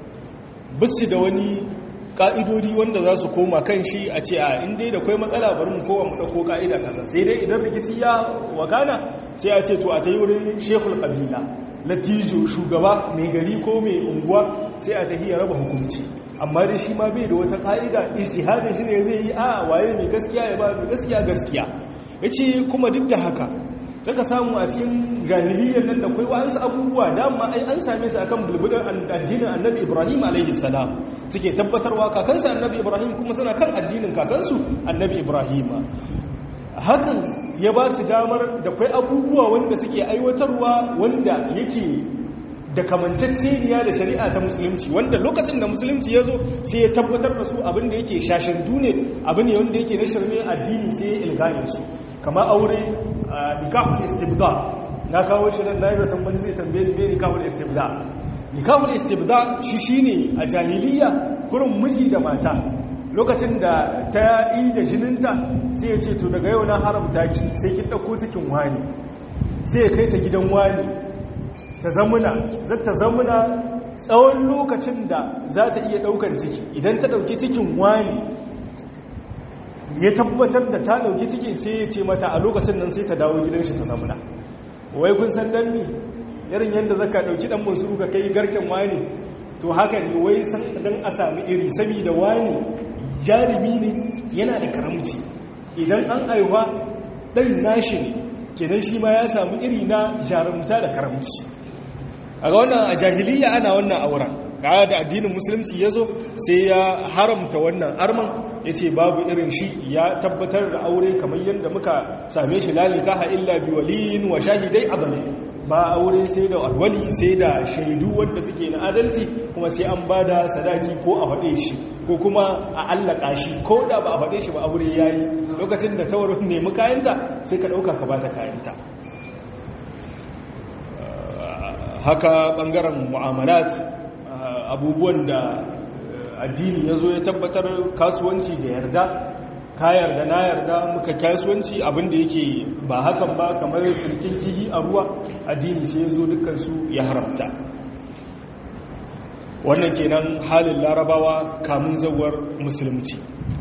بس دواني ka'idodi wanda za su koma kan shi a ce a inda da kwai matsala bari mu kowa mu ɗauko ka'ida kaza sai dai idan rikici ya wakana sai a ce to a ta yi wurin shekul ƙabila latijo shugaba mai gari ko mai unguwa sai a tahiya raba hukunci amma dai shi ma bai da wata ka'ida ijtihadin shi ne zai yi a waye mai gaskiya ya ba mai gaskiya gaskiya yace kuma duk da haka saka samu a cikin jahiliyyar nan da kai wa'ansu abubuwa dama ai an same su akan bulbulin addinin annabi ibrahim alaihi salam suke tabbatarwa kakansu annabi ibrahim kuma suna kan addinin kakansu annabi ibrahim hakan ya ba su damar da kwai abubuwa wanda suke aiwatarwa wanda yake da kamantacceniya da shari'a ta musulunci wanda lokacin da musulunci ya zo sai ya tabbatar da su abin da yake shashandu ne abin ne wanda yake na shirme addini sai ya ilgane su kamar aure nikahul istibda na kawo shi nan nayi zaton wani zai tambaye ni me nikahul istibda nikahul istibda shi shine a jahiliya kurin miji da mata lokacin da ta yi da jininta sai ya ce to daga yau na haramta ki sai kin dauko cikin wani sai ya kai ta gidan wani ta zamuna zata zamuna tsawon lokacin da za ta iya daukan ciki idan ta dauki cikin wani ya tabbatar da ta dauki cikin sai ya ce mata a lokacin nan sai ta dawo gidan shi ta zamuna wai kun san dan ni irin yadda zaka dauki dan musu ka kai garken wani to haka ne wai san dan a sami iri saboda wani jarumi ne yana da karamci idan an aiwa dan nashi ne kenan shi ma ya samu iri na jarumta da karamci a ga wannan a jahiliya ana wannan auren ga da addinin musulunci ya zo sai ya haramta wannan arman ya ce babu irin shi ya tabbatar da aure kamar yadda muka same shi lalika ha illa bi waliyin wa shahidai adalai ba aure sai da alwali sai da shaidu wanda suke na adalci kuma sai an ba da sadaki ko a faɗe shi ko kuma a allaka shi ko da ba a faɗe shi ba aure ya yi lokacin da tawarin nemi kayanta sai ka ɗauka ka ba ta kayanta haka ɓangaren mu'amalat abubuwan da addini ya zo ya tabbatar kasuwanci da yarda ka yarda na yarda muka kasuwanci abinda yake ba hakan ba kamar firkin kihi a ruwa addini sai ya zo dukansu ya haramta wannan kenan halin larabawa kamun zawar musulunci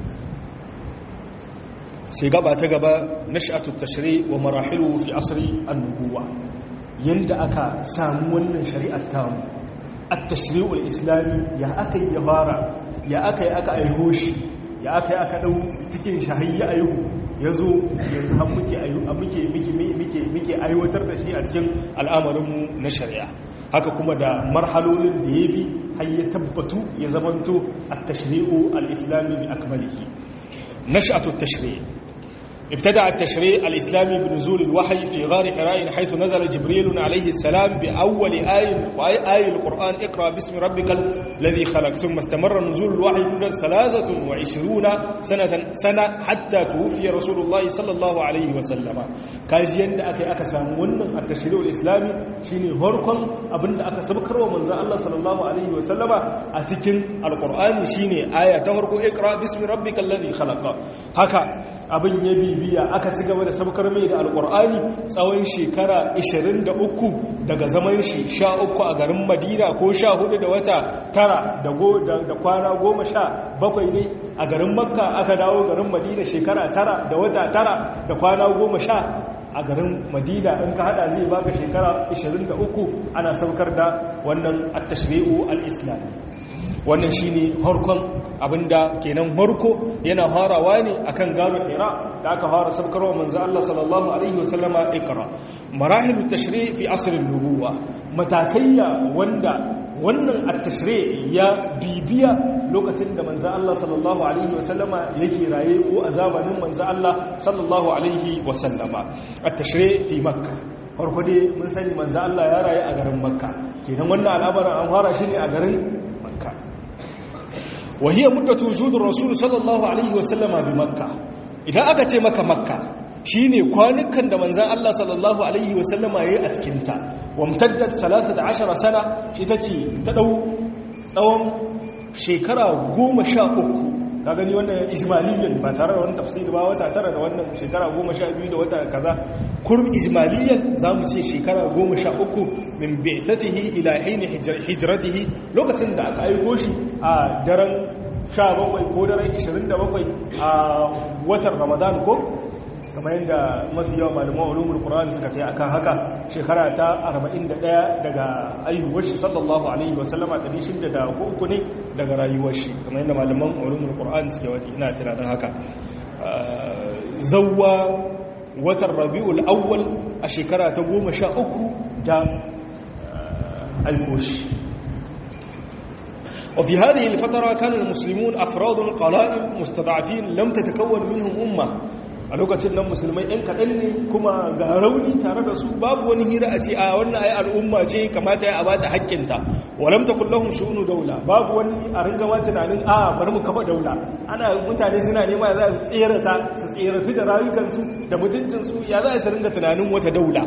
sai gaba ta gaba nash'atu tashri wa marahilu fi asri an-nubuwa yanda aka samu wannan shari'ar tamu at-tashri'ul islami ya aka yi ya fara ya aka yi aka aiho shi ya aka yi aka dau cikin shahayya aihu yazo yanzu har muke muke muke muke aiwatar da shi a cikin al'amarinmu na shari'a haka kuma da marhalolin da ya bi har ya tabbatu ya zamanto at-tashri'u al-islami bi akmalihi nash'atu at-tashri' ابتدع التشريع الإسلامي بنزول الوحي في غار حراء حيث نزل جبريل عليه السلام بأول آية آية القرآن اقرأ باسم ربك الذي خلق ثم استمر نزول الوحي مدة ثلاثة وعشرون سنة, سنة حتى توفي رسول الله صلى الله عليه وسلم كاجيان أكي أكسامون التشريع الإسلامي شيني هركم أبن أكسبكر ومن الله صلى الله عليه وسلم أتكن القرآن شيني آية تهرك اقرأ باسم ربك الذي خلق هكا abin ya bibiya aka ci gaba da sabkar mai da alkur'ani tsawon shekara 23 daga zaman shi 13 a garin madina ko 14 da wata tara da kwana 17 ne a garin makka aka dawo garin madina shekara tara da wata tara da kwana 10 a garin madina in ka hada zai baka shekara 23 ana saukar da wannan at-tashri'u al-islami wannan shine harkon abinda kenan harko yana farawa ne akan gano hira da aka fara sabkarwa manzo Allah sallallahu alaihi wasallama ikra marahilut tashri' fi asr an-nubuwa matakaiya wanda wannan at-tashri' ya bibiya lokacin da manzo Allah sallallahu alaihi wasallama yake raye ko a zamanin manzo Allah sallallahu alaihi wasallama at-tashri' fi makkah farko dai mun sani manzo Allah ya raye a garin makka kenan wannan al'amarin an fara shi ne a garin makka وهي مدة وجود الرسول صلى الله عليه وسلم بمكة إذا أكت مكة مكة shine kwanukan da manzon Allah sallallahu alaihi wasallam yayi a cikin ta wamtaddat 13 sana ita ce ta dau tsawon shekara 13 ka gani wannan ijmaliyan ba tare da wani tafsiri ba wata tara da wannan shekara 12 da wata kaza kurb ijmaliyan zamu ce shekara 13 min bi'satihi ila hin hijratihi lokacin da aka aiko shi a daren 17 ko daren 27 a watan Ramadan ko kamar yadda mafi yawan malaman ulumul qur'ani suka kai akan haka shekara ta 41 daga ayyuwar shi sallallahu alaihi wa sallama 603 ne daga rayuwar shi kamar yadda malaman ulumul qur'ani suke wadi ina tunanin haka zawwa watan rabiul awwal a shekara ta 13 da alkoshi وفي هذه الفترة كان المسلمون أفراد قلائل مستضعفين لم تتكون منهم أمة a lokacin nan musulmai ɗan kaɗan ne kuma ga rauni tare da su babu wani hira a ce a wannan ai al'umma ce kamata ya abata haƙƙinta walam ta kullahun shu'unu daula babu wani a ringa ma tunanin a bari mu kafa daula ana mutane suna nema za su tserata su tseratu da rayukansu da mutuncinsu ya za su ringa tunanin wata daula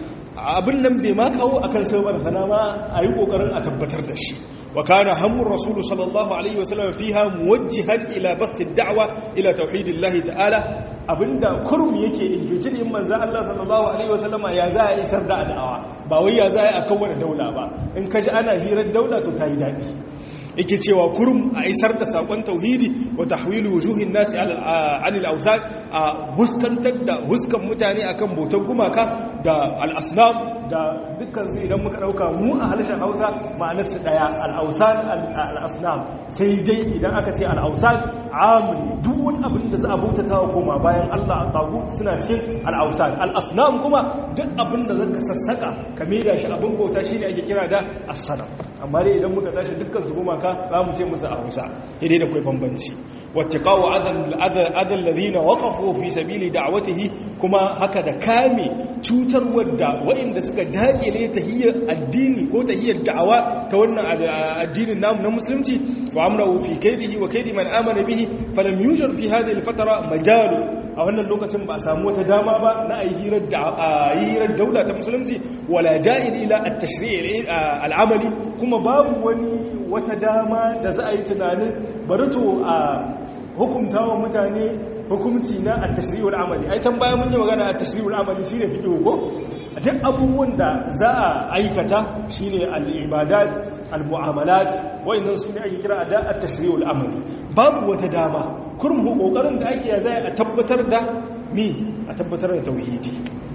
abin nan bai ma kawo akan sauran sana ma a yi ƙoƙarin a tabbatar da shi وكان هم الرسول صلى الله عليه وسلم فيها موجها إلى بث الدعوة إلى توحيد الله تعالى abinda kurum yake injiji in manzo Allah sallallahu alaihi wasallam ya za a isar da da'awa ba wai ya za a kawo daula ba in kaji ana hirar daula to tayi dadi yake cewa kurum a isar da sakon tauhidi wa tahwilu wujuhin nasi anil awsan a huskantar da huskan mutane akan bautar gumaka da al-asnam da dukkan su idan muka dauka mu a harshen Hausa ma'anar su daya al-awsan al-asnam sai dai idan aka ce al-awsan amuli duk wani abin da za a bautata wa koma bayan Allah a tagut suna cikin al-awsan al-asnam kuma duk abin da zaka sassaka ka maida shi abin bauta shine ake kira da as-sanam amma dai idan muka tashi dukkan su gumaka za mu ce musu a Hausa idai da kai bambanci wattaqaw adal adal ladina waqafu fi sabili da'watihi kuma haka da kame cutar wadda waɗanda suka dakile tahiyyar addini ko tahiyyar da'awa ta wannan addinin namu na musulunci wa amrahu fi kaydihi wa kaydi man amana bihi falam yujar fi hadhihi al-fatra majalu a wannan lokacin ba a samu wata dama ba na a yi hirar daula ta musulunci wala da'in ila at-tashri' al-amali kuma babu wani wata dama da za a yi tunanin bari to a hukunta wa mutane hukunci na at-tashri' al-amali ai can bayan mun yi magana at-tashri' al-amali shine fiqh ko duk abubuwan da za a aikata shine al-ibadat al-mu'amalat wayannan su ne ake kira da at-tashri' al-amali babu wata dama kurmu kokarin da ake ya zai a tabbatar da mi a tabbatar da tauhidi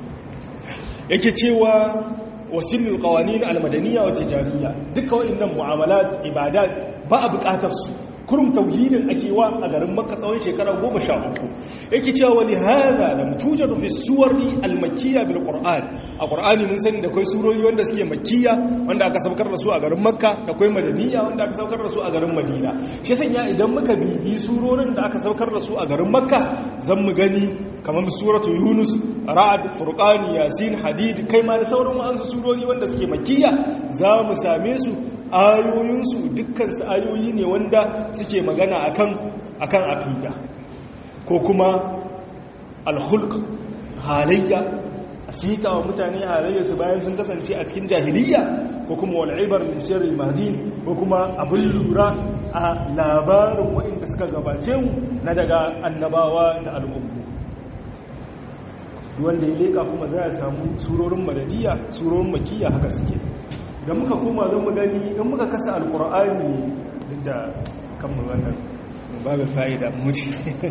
yake cewa wasilul qawanin al-madaniyya wa tijariyya duka wayannan mu'amalat ibadat ba a bukatar su kurum tauhidin ake wa a garin makka tsawon shekara goma sha uku yake cewa wani hada da mutujadu fi suwari almakiyya bil qur'an a qur'ani mun sani da kai surori wanda suke makiyya wanda aka saukar da su a garin makka da kai madaniya wanda aka saukar da su a garin madina shi sanya idan muka bibi surorin da aka saukar da su a garin makka zan mu gani kamar suratu yunus ra'ad furqan yasin hadid kai ma da sauran wa'ansu surori wanda suke makiyya za mu same su ayoyinsu dukkansu ayoyi ne wanda suke magana akan akan aqida ko kuma alhulk halayya asita wa mutane halayyarsu bayan sun kasance a cikin jahiliya ko kuma wal'ibar lishiyar madin ko kuma abin lura a labarin waɗanda suka gabace mu na daga annabawa da al'ummu wanda ya leka kuma za a samu surorin madaniya surorin makiya haka suke da muka koma zan mu gani in muka kasa alkur'ani duk da kan mu wannan babin fa'ida muci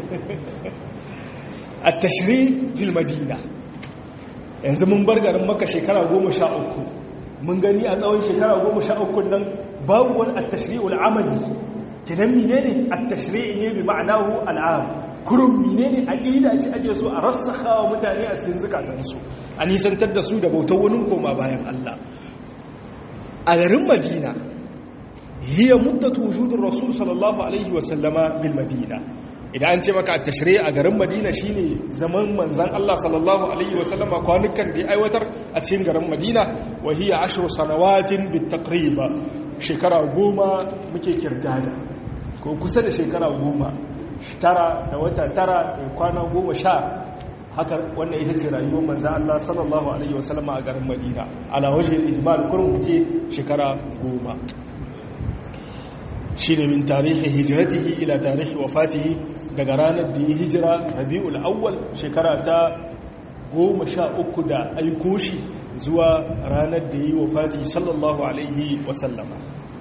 a tashri fil madina yanzu mun bar garin maka shekara goma sha uku mun gani a tsawon shekara goma sha uku nan babu wani a tashri'ul amali kinan mine ne a tashri'i ne bi ma'anahu al'am kurum mine ne aqida ce ake so a rassakha wa mutane a cikin zukatansu a nisantar da su da bautar wani koma bayan Allah a garin Madina hiya muddatu wujudur rasul sallallahu alaihi wa sallama bil madina idan an ce maka a tashri a garin madina shine zaman manzan Allah sallallahu alaihi wasallama kwanukan da ya aiwatar a cikin garin madina wa hiya ashru sanawatin bit taqriba shekara goma muke kirdada ko kusa da shekara goma tara da wata tara da kwana goma sha haka wannan ita ce rayuwar manzan Allah sallallahu alaihi wasallama a garin madina ala waje ijmal kurum ce shekara goma shi ne min tarihi hijiratihi ila tarihi wafatihi daga ranar da ya hijira rabi'ul awwal shekara ta goma sha uku da aiko shi zuwa ranar da ya yi wafati sallallahu alaihi wasallama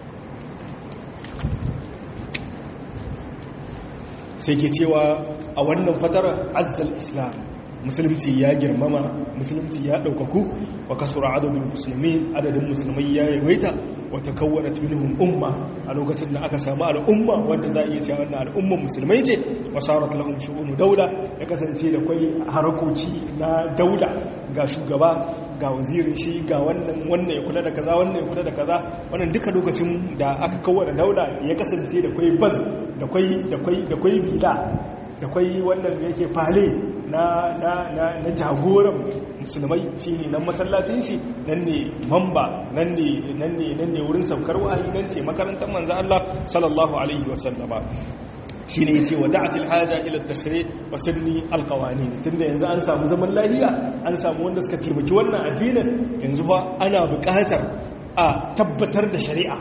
sai ke cewa a wannan fatar azzal islam musulunci ya girmama musulunci ya ɗaukaku wa kasura adadin musulmi adadin musulmai ya yawaita wata kawwana minhum umma a lokacin da aka samu al'umma wanda za a iya cewa wannan al'umman musulmai ce wa sarat lahum shu'unu daula ya kasance da kwai harakoki na daula ga shugaba ga wazirin shi ga wannan wannan ya kula da kaza wannan ya kula da kaza wannan duka lokacin da aka kawwana daula ya kasance da kwai baz da kwai da kwai da kwai bila da kwai wannan da yake fale na na na na jagoran musulmai shine nan masallacin shi nan ne mamba nan ne nan ne nan ne wurin saukar wahayi nan ce makarantar manzo Allah sallallahu alaihi wasallama shine yace wada'atil haja ila at-tashri' wa sunni al-qawanin tunda yanzu an samu zaman lafiya an samu wanda suka taimaki wannan addinin yanzu fa ana buƙatar a tabbatar da shari'a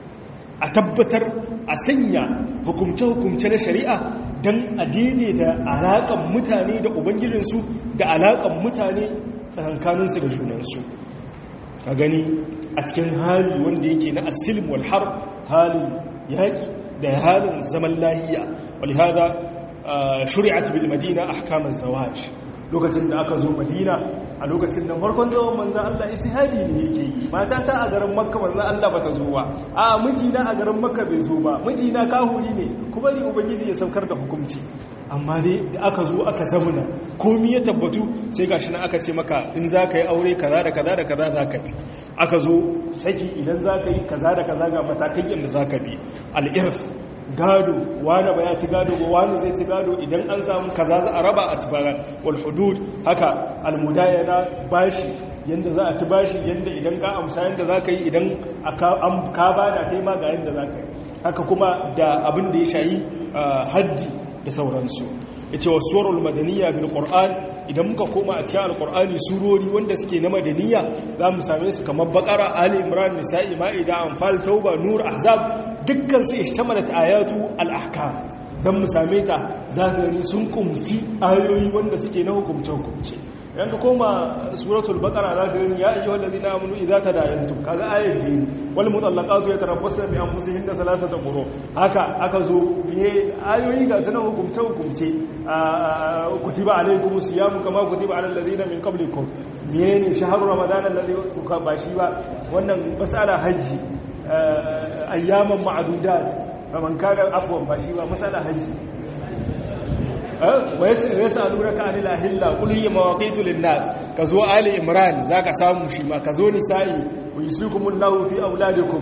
a tabbatar a sanya hukumce-hukumce na shari'a don a daidaita alaƙan mutane da ubangijinsu da alaƙan mutane tsakankaninsu da junansu a gani a cikin hali wanda yake na asilm wal har halin yaƙi da halin zaman lahiya walhada shuri'at bil madina ahkamar zawaj lokacin da aka zo madina a lokacin da farkon zaman manzan Allah istihadi ne yake yi mata ta a garin makka manzan Allah bata zo ba a mijina a garin makka bai zo ba mijina kahuri ne kuma ni ubangiji ya saukar da hukunci amma dai da aka zo aka zamuna komi ya tabbatu sai gashi na aka ce maka in za ka yi aure kaza da kaza da kaza za ka bi aka zo saki idan za ka yi kaza da kaza ga matakai yadda za ka bi al'irf gado wani ba ya ci gado ba wani zai ci gado idan an samu kaza za a raba a ci bara wal hudud haka almudayana bashi yanda za a ci bashi yanda idan ka amsa yanda za ka yi idan ka ba da kai ma ga yanda za ka yi haka kuma da abin da ya shayi haddi da sauransu ya ce wa suwarul madaniya bil qur'an idan muka koma a cikin alqur'ani surori wanda suke na madaniya za mu same su kamar bakara ali imran nisa'i ma'ida anfal tauba nur ahzab dukkan su ishtamalat ayatu al-ahkam zan mu same ta zagari sun kumsi ayoyi wanda suke na hukumce hukumce idan ka koma suratul baqara za ka gani ya ayyuhal ladina amanu idza tadayantum kaga ayat din wal mutallaqatu yatarabbasna bi anfusihinna thalathata quru haka aka zo ne ayoyi ga sanan hukumce hukumce kutiba alaykumus siyam kama kutiba alal ladina min qablikum menene shahru ramadan alladhi kuka bashi ba wannan masala haji ayyaman ma'dudat faman kana afwan bashi ba masala haji ويسألونك عن الأهلة قل هي مواقيت للناس كزو آل إمران ذاك سامو شما كزو نسائي ويسلكم الله في أولادكم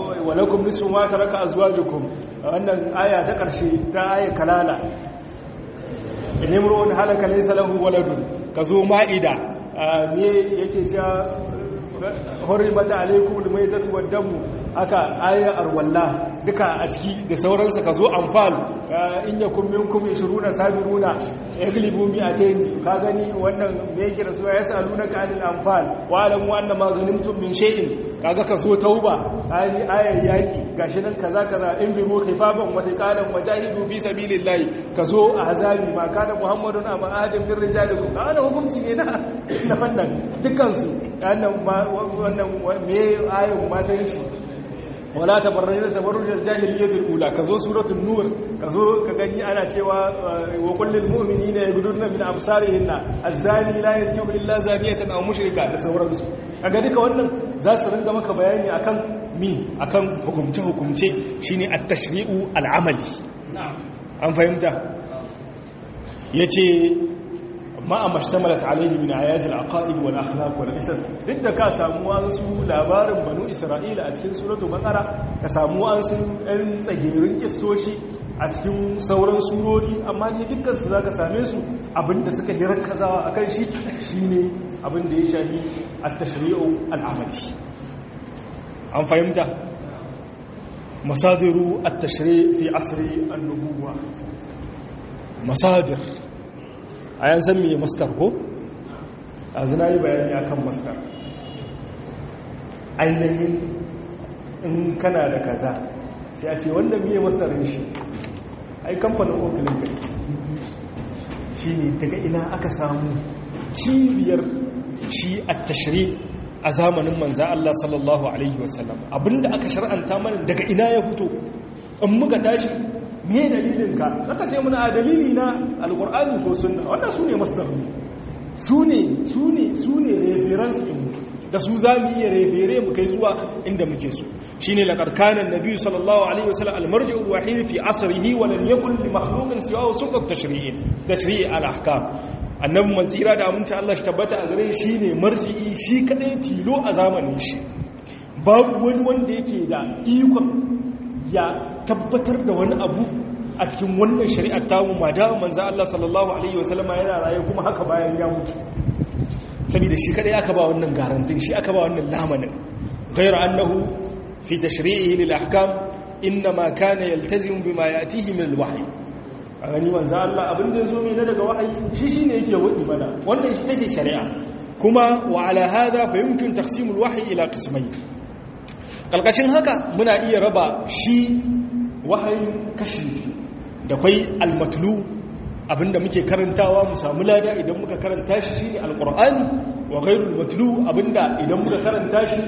ولكم نصف ما ترك أزواجكم wannan aya ta ƙarshe ta aya kalala in imru'un halaka laysa lahu waladun kazo ma'ida me yake cewa hurrimat alaykum almaytatu wad-damu aka ayar arwalla duka a ciki da sauransu ka zo amfal in yakun minkum 20 sabiruna yaglibu mi'atayn ka gani wannan me yake da suwa yasalunaka anil anfal wa alamu anna ma ghanimtum min shay'in kaga ka zo tauba ayi ayar yaki gashi nan kaza kaza in bi mukhifaban wa thiqalan wajahidu fi sabilillahi ka zo ahzabi ma kana muhammadun aba adam min rijalikum ana hukunci ne na na fannan dukkan su wannan me ayar matan shi wala tabarrajna tabarrujal jahiliyatul ula kazo suratul nur kazo ka gani ana cewa wa kullil mu'minina yaghduduna min absarihinna az-zani la yarji'u illa zaniyatan aw mushrika da sauransu kaga duka wannan za su ringa maka bayani akan mi akan hukumce hukumce shine at-tashri'u al-amali an fahimta yace ma a mashtamalat alaihi min ayatul aqaid wal akhlaq wal qisas duk da ka samu wasu labarin banu isra'ila a cikin suratu baqara ka samu wasu ɗan tsagerin kissoshi a cikin sauran surori amma ne dukkan su zaka same su abinda suka hirar kazawa akan shi shine abinda ya shafi at-tashri'u al-amali an fahimta masadiru at-tashri' fi asri an-nubuwah masadir a yan san mai mastar ko? a zina yi bayani a kan mastar ainihin in kana da kaza sai a ce wanda miye mastarin shi ai kamfanin okilin kai shi ne daga ina aka samu cibiyar shi a tashiri a zamanin manza Allah sallallahu Alaihi wasallam abinda aka shar'anta mana daga ina ya fito in muka tashi me dalilinka zaka ce muna a dalili na alkur'ani ko sunna wannan su ne masdar su ne su ne su ne reference din da su za mu iya refere mu kai zuwa inda muke so shine laqad kana an-nabi sallallahu alaihi wasallam al-marji'u al-wahid fi asrihi wa lam yakun li makhluqin siwahu sulqat tashri'in tashri' al-ahkam annabi man tsira da aminci Allah shi tabbata a gare shi ne marji'i shi kadai tilo a zamanin shi babu wani wanda yake da ikon ya tabbatar da wani abu a cikin wannan shari'ar tamu ma da manzo Allah sallallahu alaihi wasallama yana raye kuma haka bayan ya mutu saboda shi kadai aka ba wannan garantin shi aka ba wannan lamanin ghayr annahu fi tashri'ihi lil ahkam inma kana yaltazim bima yatihi min al wahyi gani manzo Allah abin da yazo mai daga wahayi shi shine yake wadi mana wannan shi take shari'a kuma wa ala hadha fa yumkin taqsim al wahyi ila qismayn kalkashin haka muna iya raba shi wahayin kashi da kwai almatlu abinda muke karantawa mu samu lada idan muka karanta shi shine alqur'ani wa ghairul matlu abinda idan muka karanta shi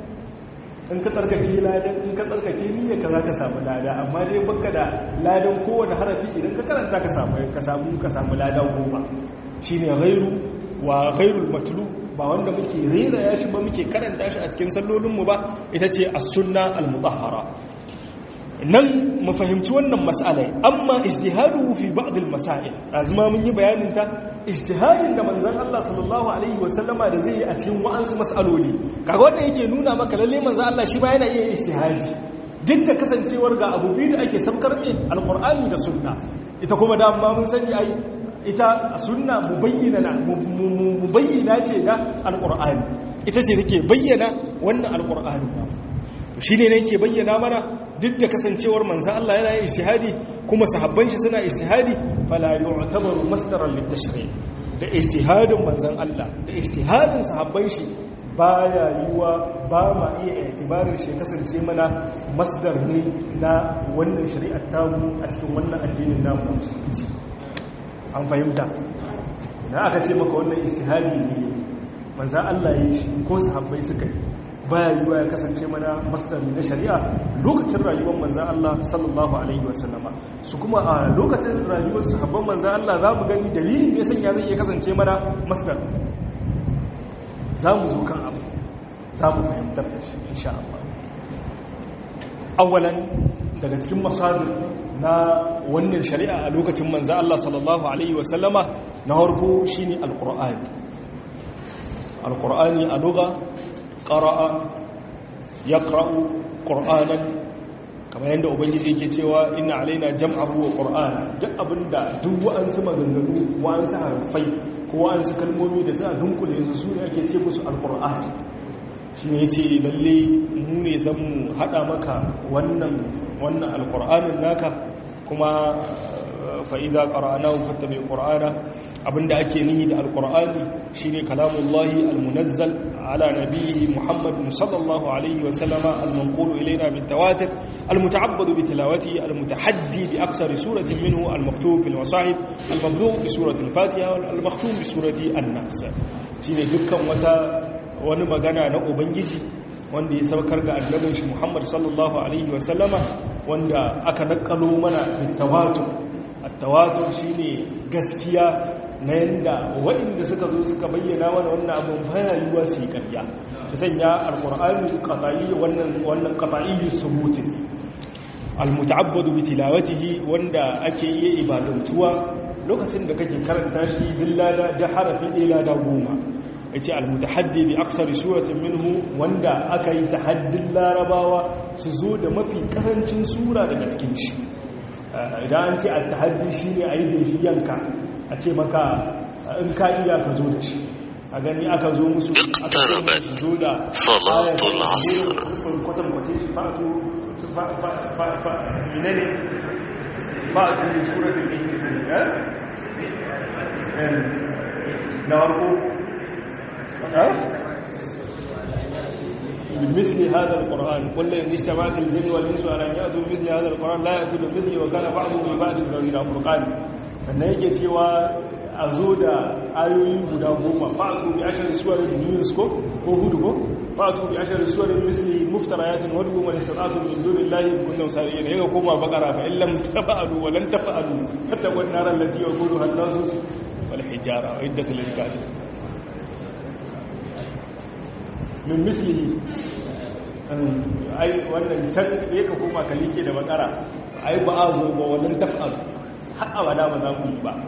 in ka tsarkake ladan in ka tsarkake niyya ka za ka samu lada amma dai baka da ladan kowane harafi idan ka karanta ka samu ka samu ka samu ladan goma shine ghairu wa ghairul matlu ba wanda muke rera ya shi ba muke karanta shi a cikin sallolinmu ba ita ce as-sunna al-mutahhara nan mu fahimci wannan mas'alai amma ijtihaduhu fi ba'd al-masail azuma mun yi bayanin ta ijtihadin da manzon Allah sallallahu alaihi wa sallama da zai yi a cikin wa'ansu mas'aloli kaga wanda yake nuna maka lalle manzon Allah shi ba yana iya ijtihadi duk da kasancewar ga abu biyu da ake sabkar ne alqur'ani da sunna ita kuma da amma mun sani ai ita sunna mubayyana mubayyana ce da alqur'ani ita ce take bayyana wannan alqur'ani shi ne ne ke bayyana mana duk da kasancewar manzan Allah yana yin ishihadi kuma sahabban shi suna ishihadi fala yu'tabaru masdaran litashri' da ishihadin manzan Allah da ishihadin sahabban shi baya yiwa ba ma iya itibarin shi kasance mana masdar ne na wannan shari'ar tamu a cikin wannan addinin namu na musulunci an fahimta na aka ce maka wannan ishihadi ne manzan Allah ya yi shi ko sahabbai suka yi baya yiwuwa ya kasance mana masdari na shari'a lokacin rayuwar manzan Allah sallallahu alaihi wasallama su kuma a lokacin rayuwar sahabban manzan Allah za mu gani dalilin me sanya zai iya kasance mana masdar za mu zo kan abu za mu fahimtar da shi insha Allah awalan daga cikin masadir na wannan shari'a a lokacin manzan Allah sallallahu alaihi wasallama na harko shine alqur'ani alqur'ani a lugha قرأ يقرأ قرآنا kamar yadda ubangiji yake cewa inna alaina jam'ahu wa qur'ana duk abinda duk wa'ansu maganganu wa'ansu harfai ko wa'ansu kalmomi da za a dunkule su su ne ake ce musu alqur'an shi ne yace lalle mu ne zan mu hada maka wannan wannan alqur'anin naka kuma fa'iza ƙara'anahu fattabe ƙura'ana abinda ake nihi da alƙura'ani shi ne kalamullahi almunazzal ala nabi muhammadin sallallahu alaihi wasallama almankulu ilaina bin tawatir almuta'abbadu bi tilawati almutahaddi bi aksari suratin minhu almaktub fil masahib almabdu bi surati al-fatiha wal almaktub bi surati an-nas shine dukkan wata wani magana na ubangiji wanda ya saukar ga annabin shi muhammad sallallahu alaihi wasallama wanda aka nakalo mana bitawatur attawatur shine gaskiya na yanda waɗanda suka zo suka bayyana mana wannan abin baya yiwuwa su yi ƙarya ta sanya alƙur'ani qat'i wannan wannan qat'i subuti almuta'abbadu bi tilawatihi wanda ake yi ibadantuwa lokacin da kake karanta shi billada da harafi ɗaya lada goma yace almutahaddi bi aksari suratin minhu wanda aka yi tahaddin larabawa su zo da mafi karancin sura daga cikin shi idan an ce al-tahaddi shi ne a yi yanka a ce maka in ka iya ka zo da shi a gani aka zo musu اقتربت صلاة العصر kwatankwacin shi fa'atu minane fa'atu ne suratun da ke na warko بمثل هذا القرآن قل إن اجتمعت الجن والإنس على أن يأتوا بمثل هذا القرآن لا يأتوا بمثله وكان بعضهم لبعض ظهيرا فرقان sannan yake cewa a zo da ayoyi guda goma fa'atu bi ashar suwarin news ko ko hudu ko fa'atu bi ashar suwarin misli muftarayatin wa dubu man istatu min dunillahi kunna sariyin yaga koma bakara fa illam tafa'alu wa lan tafa'alu hatta wan nar allati yaquduha an-nasu wal hijara wa iddat lil kafirin min mislihi ai wannan can ya ka koma ka like da bakara ai ba a zo ba wannan taf'al har abada ba za ku yi ba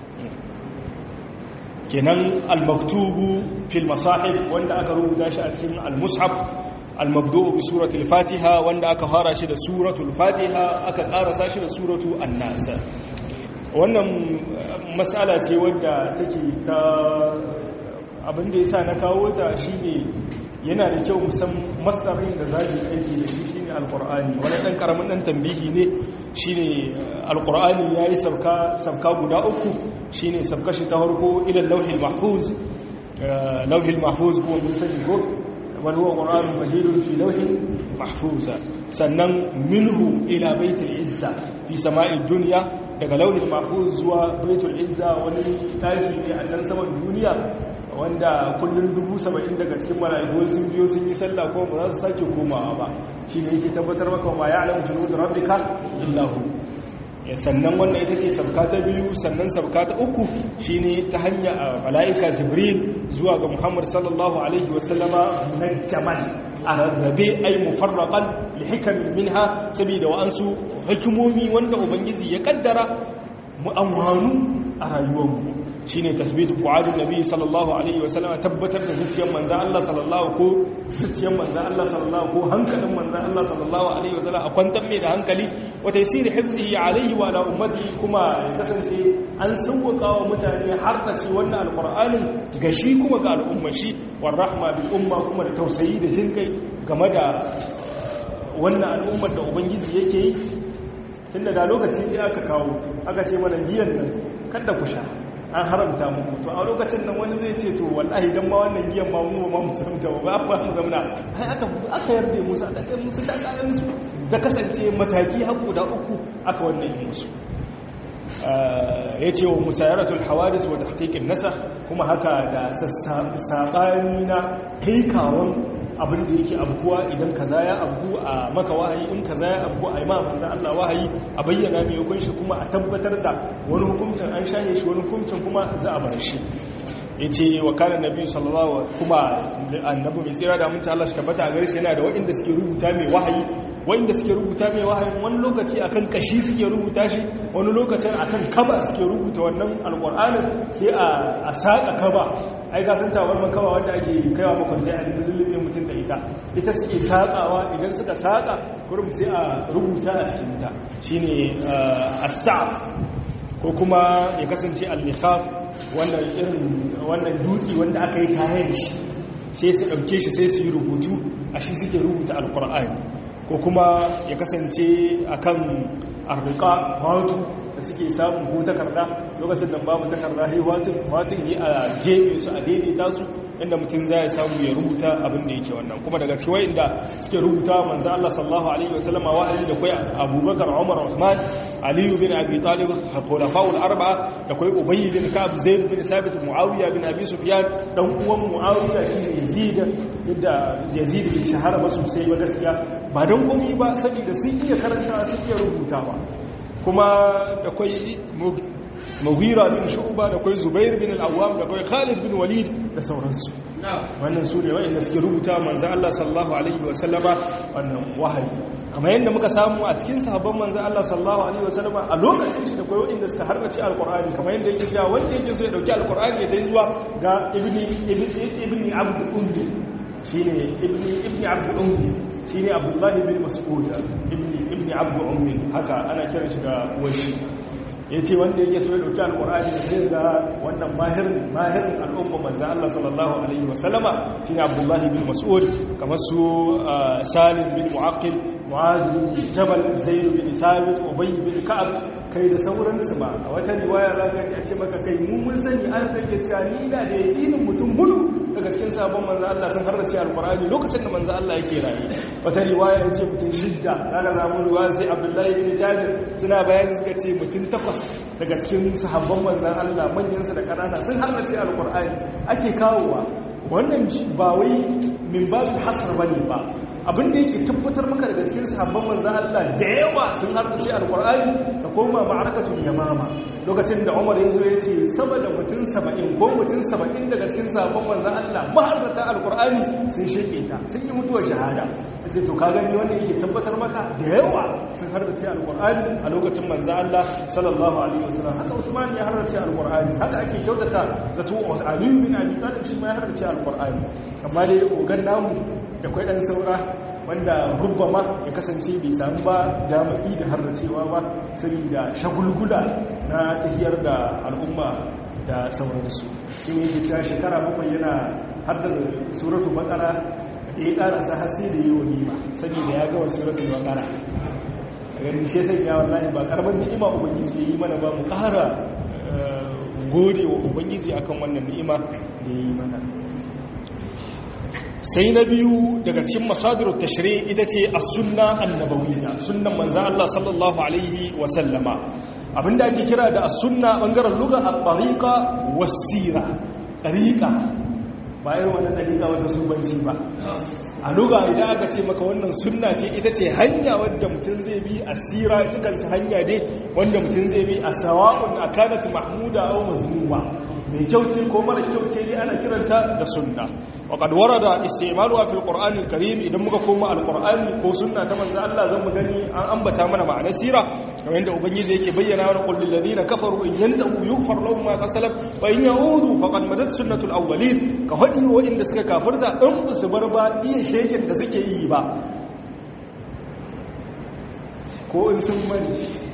kenan al-maktubu fil masahib wanda aka rubuta shi a cikin al-mushaf al-mabdu'u bi suratul fatiha wanda aka fara shi da suratul fatiha aka karasa shi da suratu an-nas wannan mas'ala ce wadda take ta abin da yasa na kawo ta shine yana da kyau musan masarin da za aiki da shi shine alqur'ani wani dan karamin dan tambihi ne shine alqur'ani yayi sabka sabka guda uku shine sabka shi ta farko ila lauhil mahfuz lauhil mahfuz kuma mun sani ko wal huwa qur'anun majidun fi lauhin mahfuz sannan minhu ila baitul izza fi sama'id dunya daga lauhin mahfuz zuwa baitul izza wani taki ne a can saman duniya wanda kullum dubu saba'in daga cikin mala'iku sun biyo sun yi sallah ko ba za su sake komawa ba shi ne yake tabbatar maka ma ya alamu junu da rabbika illahu sannan wannan ita ce sabka ta biyu sannan sabka ta uku shi ne ta hanya a mala'ika jibril zuwa ga muhammad sallallahu alaihi wasallama na jamal a rarrabe ai mufarraqan li hikamin minha saboda wa'ansu hikimomi wanda ubangiji ya kaddara mu amwanu a rayuwarmu shine tasbitu fuadin nabi sallallahu alaihi wasallam tabbatar da zuciyar manzo Allah sallallahu ko zuciyar manzo Allah sallallahu ko hankalin manzo Allah sallallahu alaihi wasallam a kwantar mai da hankali wa taysiri hifzihi alaihi wa ala ummati kuma ya kasance an sauwaka wa mutane har da ci wannan alqur'anin ga shi kuma ga al'umma shi war rahma bil umma kuma da tausayi da jinkai game da wannan al'ummar da ubangiji yake yi tunda da lokaci ne aka kawo aka ce mana giyan nan kada ku sha an haramta muku to a lokacin nan wani zai ce to wallahi dan ma wannan giyan ba mu ba mu samta ba ba mu zamna ai aka aka yarda musu aka ce musu da kayan su da kasance mataki har guda uku aka wannan yi musu yace wa musayaratul hawadis wa tahqiqin nasakh kuma haka da sabani na kai kawon abin da yake abuwa idan kaza ya abu a maka wahayi in kaza ya abu a imam manzo Allah wahayi a bayyana mai hukunci kuma a tabbatar da wani hukuncin an shaye shi wani hukuncin kuma za a bar shi yace wa kana nabi sallallahu kuma annabi mai tsira da mun ta Allah shi tabbata a gare shi yana da waɗanda suke rubuta mai wahayi wanda suke rubuta mai wahayin wani lokaci akan kashi suke rubuta shi wani lokacin akan kaba suke rubuta wannan alƙur'anin sai a saƙa kaba ai ga sun tawar man kaba wanda ake kaiwa makwanta a lullube mutum da ita ita suke saƙawa idan suka saƙa kurum sai a rubuta a cikinta shine as-sa'f ko kuma ya kasance al-mikhaf wannan irin wannan dutse wanda aka yi kayan shi sai su ɗauke shi sai su yi rubutu a shi suke rubuta alkur'ani ko kuma ya kasance akan arruka watu da suke samun ko takarda lokacin da babu takarda sai watun watun yi a jebe su a daidaita su inda mutum za ya samu ya rubuta abin da yake wannan kuma daga cikin wa'inda suke rubuta manzo Allah sallallahu alaihi wasallam wa'azi da kai Abubakar Umar Uthman Ali bin Abi Talib khulafa'ul arba'a da kai Ubay bin Ka'ab Zaid bin Thabit Muawiya bin Abi Sufyan dan uwan Muawiya shine Yazid yadda Yazid bin shahara ba sosai ba gaskiya ba dan komai ba saboda sun iya karanta sun iya rubutawa kuma da kai Mughira bin Shu'ba da kai Zubair bin Al-Awwam da kai Khalid bin Walid da sauransu wannan su ne wa'inda suke rubuta manzan Allah sallallahu alaihi wasallama wannan wahayi kamar yadda muka samu a cikin sahabban manzan Allah sallallahu alaihi wasallama a lokacin shi da kai wa'inda suka harbace alqur'ani kamar yadda yake cewa wanda yake so ya dauki alqur'ani ya dai zuwa ga ibni ibni abd ummi shine ibni ibni abd ummi shine abdullahi bin mas'ud ibni ibni abd ummi haka ana kiran shi da uwashi ya ce wanda yake so ya dauki alkur'ani da zai ga wannan mahirin mahirin al'umma manzan Allah sallallahu alaihi wasallama shi ne abdullahi bin mas'ud kamar su salim bin mu'aqil mu'adh bin jabal zaid bin thabit ubay bin ka'ab kai da sauransu ba a wata riwaya za ka ce maka kai mun mun sani an sake cewa ni ina da yakinin mutum hudu daga cikin sabon manzan Allah sun harrace alkur'ani lokacin da manzan Allah yake rayu wata riwaya ya ce mutum shidda daga zamun riwaya sai abdullahi bin jabir suna bayani suka ce mutum takwas daga cikin sahabban manzan Allah manyansu da ƙanana sun harrace alkur'ani ake kawowa wannan ba wai min babu hasar bane ba abin da yake tabbatar maka daga cikin sahabban manzan Allah da yawa sun harkace alkur'ani da koma ma'arakatul yamama lokacin da Umar ya zo ya ce sama da mutum 70 ko mutum 70 daga cikin sahabban manzan Allah maharata alkur'ani sun sheke ta sun yi mutuwar shahada sai to ka gani wanda yake tabbatar maka da yawa sun harkace alkur'ani a lokacin manzan Allah sallallahu alaihi wasallam haka Usman ya harkace alkur'ani haka ake kyautata zato Ali bin Abi Talib shi ma ya harkace alkur'ani amma dai ogan namu da kwai dan saura wanda rubbama ya kasance bai samu ba jami'i da har da cewa ba saboda shagulgula na tafiyar da al'umma da sauransu shi ne ke cewa shekara bakwai yana haddar suratu bakara da ya karasa hasi da yi walima saboda ya gawa suratu bakara a ganin shi sai ya wallahi ba karban ni'ima ubangiji ya yi mana ba mu kara gode wa ubangiji akan wannan ni'ima da ya yi mana sai na biyu daga cikin masadir tashri ita ce as-sunna annabawiyya sunnan manzon Allah sallallahu alaihi wa sallama abinda ake kira da as-sunna bangaren lugha at-tariqa was-sira tariqa bayan wannan tariqa wata subanci ba a lugha idan aka ce maka wannan sunna ce ita ce hanya wadda mutum zai bi asira dukan su hanya dai wanda mutum zai bi a sawa'un akanat mahmuda aw mazmuma mai kyauce ko mara kyauce ne ana kiranta da sunna wa qad warada istimaluha fil qur'an al karim idan muka koma al qur'ani ko sunna ta manzo Allah zan mu gani an ambata mana ma'anar sira kamar yadda ubangiji yake bayyana wa qul lil ladina kafaru in yantahu yughfar lahum ma qad wa in yaudu faqad madat sunnatul awwalin ka hadi wa inda suka kafirta in ba su bar ba iya shegen da suke yi ba ko in sun bari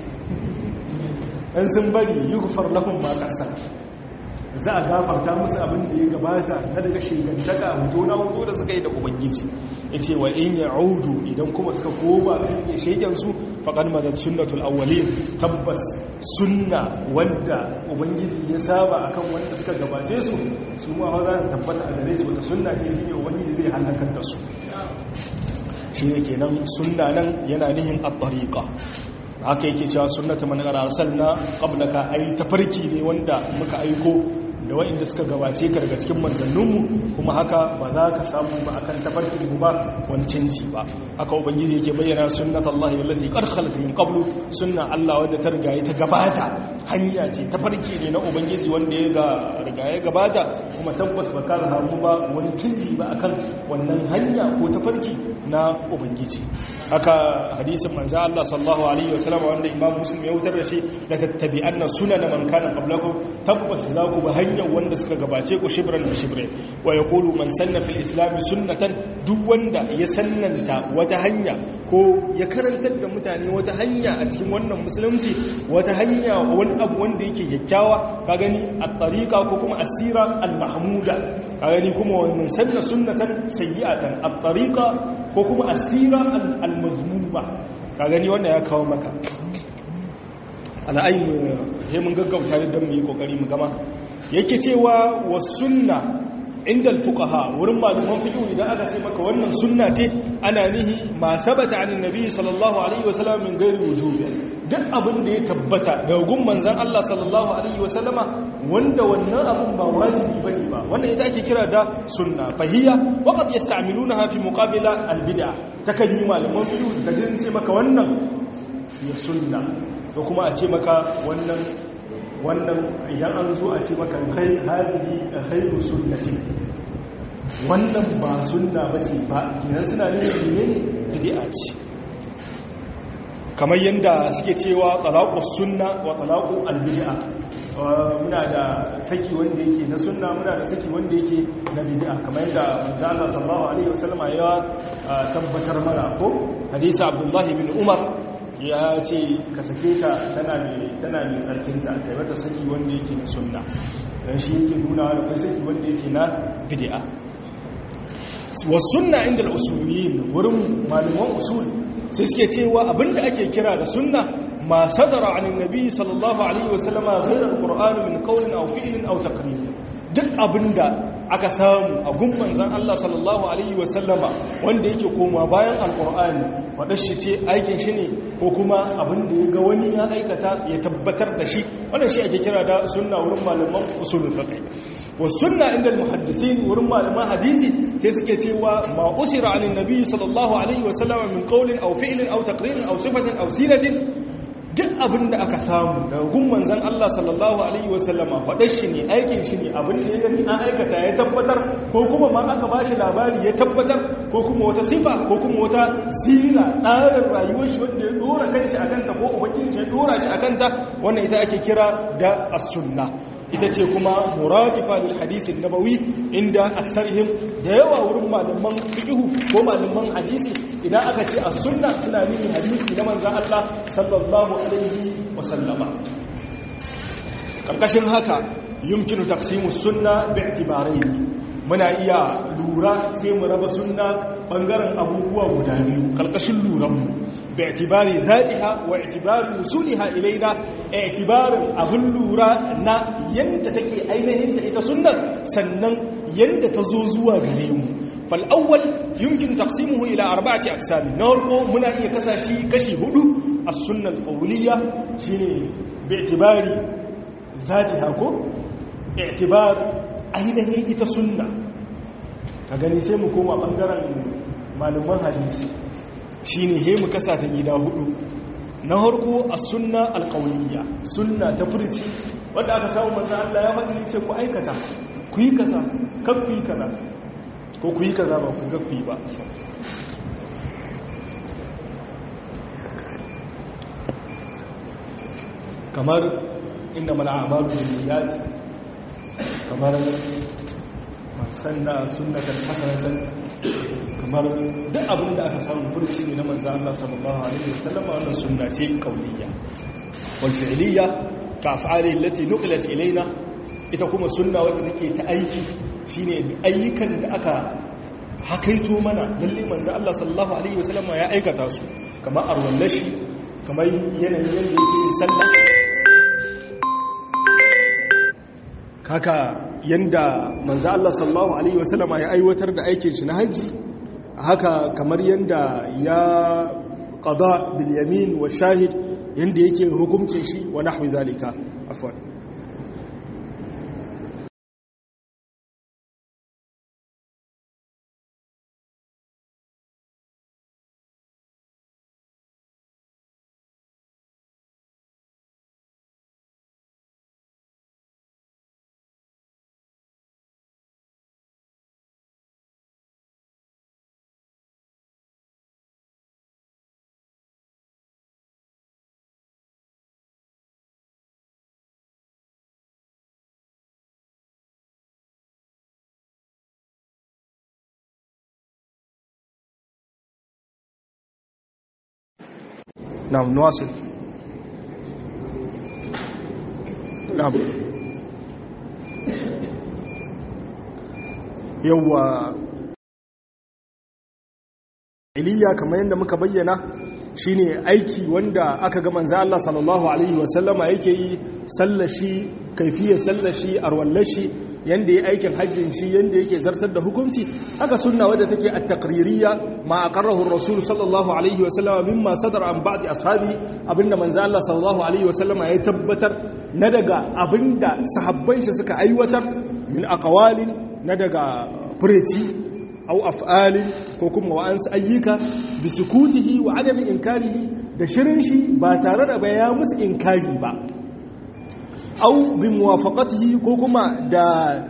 in sun bari yughfar lahum ma qad za a gafarta musu abin da ya gabata na daga shigantaka hoto na hoto da suka yi da ubangiji ya ce wa in ya audu idan kuma suka koma kan ya shekensu faƙar madar sunnatul awwalin tabbas sunna wanda ubangiji ya saba akan wanda suka gabace su su ma za su tabbata a gare su wata sunna ce shi ne ubangiji zai halakar da su shi ne kenan sunna nan yana nihin at-tariqa haka yake cewa sunnatu man arsalna qablaka ai tafarki ne wanda muka aiko da waɗanda suka gabace ka daga cikin manzanninmu kuma haka ba za ka samu ba akan tafarkin mu ba wani canji ba haka ubangiji yake bayyana sunnat Allah allati qad khalat min qablu sunna Allah wanda ta riga ta gabata hanya ce tafarki ne na ubangiji wanda ya ga riga ya gabata kuma tabbas ba ka samu ba wani canji ba akan wannan hanya ko tafarki na ubangiji haka hadisin manzo Allah sallallahu alaihi wasallam wanda imam muslim ya wutar da shi la tattabi'anna sunana man kana qablakum tabbata za ku ba hanyar wanda suka gabace ku shibran da shibre wa yaqulu man sanna fil islam sunnatan duk wanda ya sannanta wata hanya ko ya karantar da mutane wata hanya a cikin wannan musulunci wata hanya wani abu wanda yake kyakkyawa ka gani at-tariqa ko kuma asira al-mahmuda ka gani kuma man sanna sunnatan sayyi'atan at-tariqa ko kuma asira al-mazmuma ka gani wannan ya kawo maka ala'ayi he mun gaggauta da don mu yi kokari mu gama yake cewa wa sunna inda al-fuqaha wurin malaman fiqh idan aka ce maka wannan sunna ce ana nihi ma sabata anin nabi sallallahu alaihi wasallam min ghairi wujubi duk abin da ya tabbata daga gun manzon Allah sallallahu alaihi wasallama wanda wannan abin ba wajibi bane ba wannan ita ake kira da sunna fahiya wa qad yasta'milunaha fi muqabila al-bid'ah takan yi malaman fiqh da jin ce maka wannan ya sunna ko kuma a ce maka wannan wannan idan an zo a ce maka kai hadihi khairu sunnati wannan ba sunna bace ba kinan suna ne ne bid'a ce kamar yanda suke cewa talaqus sunna wa talaqu albid'a muna da saki wanda yake na sunna muna da saki wanda yake na bid'a kamar yanda manzo Allah sallallahu alaihi wasallam ya tabbatar mana ko hadisi Abdullah ibn Umar ya ce ka sake ta tana mai tsarkinta kai mata saki wanda yake na sunna don shi yake nuna da kai saki wanda yake na bid'a wa sunna inda al-usuliyin wurin malaman usul sai suke cewa abinda ake kira da sunna ma sadara an annabi sallallahu alaihi wasallama ghayr al-qur'an min qawlin aw fi'lin aw taqrir duk abinda aka samu a gumman zan Allah sallallahu Alaihi wasallama wanda yake koma bayan alkur'ani faɗar shi ce aikin shi ne ko kuma abin da ya ga wani ya aikata ya tabbatar da shi wannan shi ake kira da sunna wurin malaman usulul fiqh wa sunna inda muhaddisin wurin malaman hadisi sai suke cewa ma usira anin nabi sallallahu alaihi wasallama min qawlin aw fi'lin aw taqririn aw sifatin aw siratin duk abin da aka samu daga gun manzan Allah sallallahu Alaihi wasallama faɗar shi ne aikin shi ne abin da ya gani an aikata ya tabbatar ko kuma ma aka ba shi labari ya tabbatar ko kuma wata sifa ko kuma wata sira tsarin rayuwar shi wanda ya dora kan shi a kanta ko ubangiji shi ya dora shi a kanta wannan ita ake kira da as-sunna ita ce kuma muradifa lil hadisin nabawi inda aksarihim da yawa wurin malaman fiqhu ko malaman hadisi idan aka ce as-sunna suna nufin hadisi na manzon Allah sallallahu alaihi wasallama karkashin haka yumkinu taqsimu sunna bi'tibarayn muna iya lura sai mu raba sunna bangaren abubuwa guda biyu karkashin luranmu bi'tibari zatiha wa i'tibari wusuliha ilaina i'tibarin abun lura na yanda take ainihin ta ita sunnar sannan yanda ta zo zuwa gare mu fal awwal yumkin taqsimuhu ila arba'ati aqsam narko muna iya kasashi kashi hudu as-sunna al-qawliyya shine bi'tibari zatiha ko i'tibar ainihin ita sunna ka gani sai mu koma bangaren malaman hadisi shine he mu kasa ta gida hudu na harko a sunna alƙawliya sunna ta furci wanda aka samu manzo Allah ya faɗi ce ku aikata ku yi kaza kan ku yi kaza ko ku yi kaza ba ku ga ku yi ba kamar inda mana amalu da kamar sanna sunnatan hasanatan kamar duk abin da aka samu burci ne na manzo Allah sallallahu alaihi wasallam wannan sunna ce kauliyya wal fi'liyya ka af'ali allati nuqilat ilaina ita kuma sunna wadda take ta aiki shine ayyukan da aka hakaito mana lalle manzo Allah sallallahu alaihi wasallam ya aikata su kamar arwallashi kamar yanayin yanda yake yin sallah kaka yanda manzo Allah sallallahu alaihi wasallama ya aiwatar da aikin shi na haji haka kamar yanda ya qada bil yamin wa shahid yanda yake hukuncin shi wa nahwi zalika afwan na'am nuwasul na'am yawwa iliya kamar yadda muka bayyana shine aiki wanda aka ga manzo Allah sallallahu alaihi wasallama yake yi sallashi kaifiyar sallashi arwallashi yanda ya aikin hajjin shi yanda yake zartar da hukunci haka sunna wadda take at-taqririyya ma aqarrahu ar-rasul sallallahu alaihi wasallama mimma sadara an ba'd ashabi abinda manzo Allah sallallahu alaihi wasallama ya tabbatar na daga abinda sahabban shi suka aiwatar min aqwalin na daga fureci au af'alin ko kuma wa'ansu ayyuka bi sukutihi wa adami inkarihi da shirin shi ba tare da baya musu inkari ba au bi muwafaqatihi ko kuma da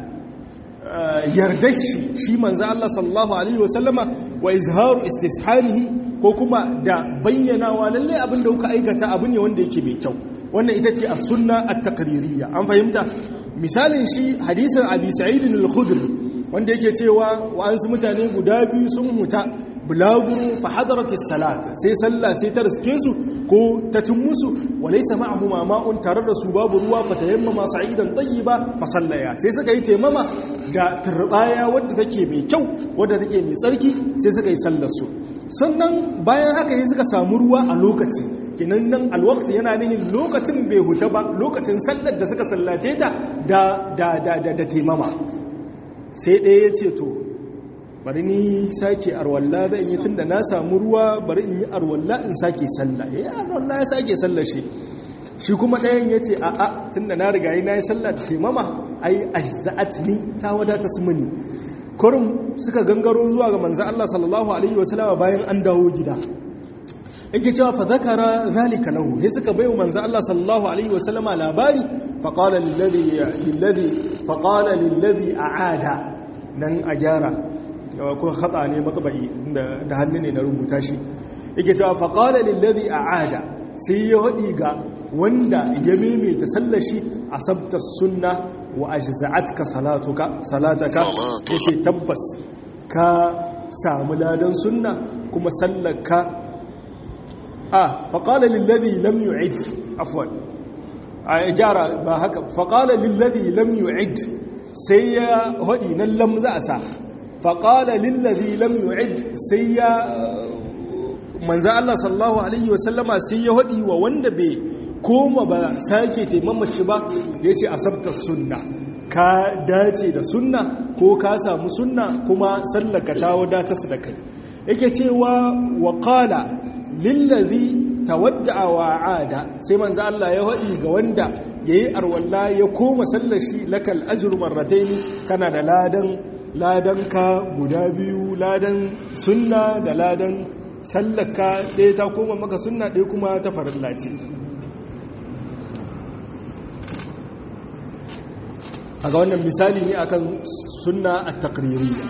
yardar shi shi manzo Allah sallallahu alaihi wasallama wa izharu istishanihi ko kuma da bayyanawa lalle abin da kuka aikata abu ne wanda yake mai kyau wannan ita ce as-sunna at-taqririyya an fahimta misalin shi hadisin abi sa'id al-khudri wanda yake cewa wa'ansu mutane guda biyu sun huta bulaguro fa hadarati salat sai sallah sai ta riske su ko ta cin musu walaysa ma'ahuma ma'un tare da su babu ruwa fa tayammama sa'idan tayyiba fa sallaya sai suka yi taimama da turbaya wadda take mai kyau wadda take mai tsarki sai suka yi sallar su sannan bayan haka yi suka samu ruwa a lokaci kinan nan alwaqti yana nihin lokacin bai huta ba lokacin sallar da suka sallace ta da da da da taimama sai ɗaya ya ce to bari ni sake arwalla zan yi tun da na samu ruwa bari in yi arwalla in sake sallah ya yi arwalla ya sake sallah shi shi kuma ɗayan ya ce a'a tun da na riga yi na yi sallah da taimama ai ajza'at ni ta wadata su mini kurum suka gangaro zuwa ga manzo Allah sallallahu alaihi wasallam bayan an dawo gida yake cewa fa zakara zalika lahu sai suka bayo manzo Allah sallallahu alaihi wasallama labari fa qala lilladhi lilladhi fa qala lilladhi aada nan a gyara ko khata ne matbai da hannu ne na rubuta shi yake cewa fa qala lilladhi aada sai ya hadi ga wanda ya maimaita sallashi asabta sunna wa ajza'atka salatuka salataka yace tabbas ka samu ladan sunna kuma sallaka آه فقال للذي لم يعد عفوا آه جارة هكا فقال للذي لم يعد سيا هدي نلم زأسا فقال للذي لم يعد سيا من زال الله صلى الله عليه وسلم سيا هدي ووند بي كوما با ساكي تيمم الشبا يتي أصبت السنة ka dace da sunna ko ka samu sunna kuma sallaka ta wadatar da kai yake cewa wa qala lillazi tawadda'a wa ada sai manzo Allah ya hadi ga wanda yayi arwalla ya koma sallar shi lakal ajru marratayn kana da ladan ladan ka guda biyu ladan sunna da ladan sallaka ɗaya ta koma maka sunna ɗaya kuma ta farilla ce a ga wannan misali ne akan sunna at-taqririyya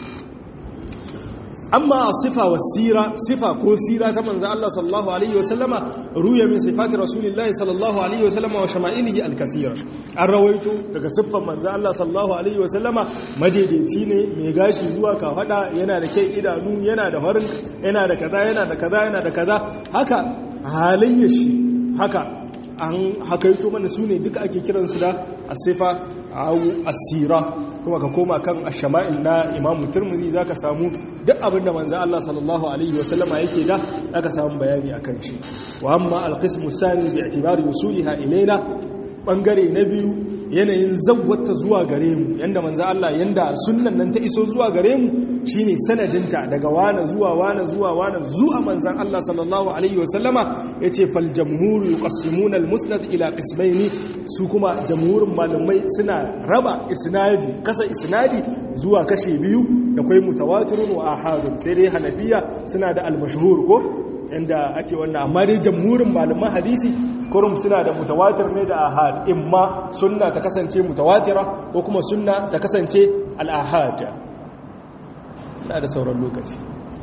amma sifa wa sira sifa ko sira ta manzo Allah sallallahu alaihi wasallama ruya min sifati rasulillahi sallallahu alaihi wasallama wa shama'ilihi al-kaseera an rawaito daga siffar manzo Allah sallallahu alaihi wasallama madaidaici ne mai gashi zuwa kafada yana da kai idanu yana da farin yana da kaza yana da kaza yana da kaza haka halayyar shi haka an hakaito mana su ne duka ake kiransu da asifa au asira kuma ka koma kan ashama'il na imamu turmuzi za ka samu duk abin da manzan Allah sallallahu Alaihi wasallama yake da aka samu bayani a kan shi wa amma alƙismu sani bi itibari usuliha ilaina ɓangare na biyu yanayin zawwata zuwa gare mu yanda manzan Allah yanda sunnan nan ta iso zuwa gare mu shine sanadinta daga wane zuwa wane zuwa wane zuwa manzan Allah sallallahu alaihi wasallama yace fal jamhuru yuqassimuna al musnad ila qismaini su kuma jamhurin malamai suna raba isnadi kasa isnadi zuwa kashe biyu da kai mutawatirun wa ahadun sai dai hanafiya suna da al mashhur ko inda ake wannan amma dai jamhurin malaman hadisi kurum suna da mutawatir ne da ahad imma sunna ta kasance mutawatira ko kuma sunna ta kasance al ahad na da sauran lokaci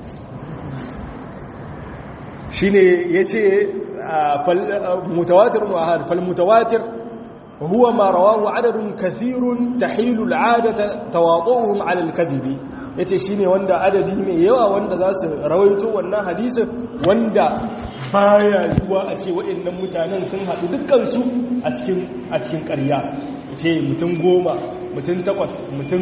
shi ne ya ce mutawatir mu'ahad falmutawatir huwa ma rawahu adadun kathirun tahilu al'adata tawaduhum 'ala al-kadhibi yace shine wanda adadi mai yawa wanda za su rawaito wannan hadisin wanda baya yiwuwa a ce waɗannan mutanen sun haɗu dukkansu a cikin a cikin ƙarya ce mutum goma mutum takwas mutum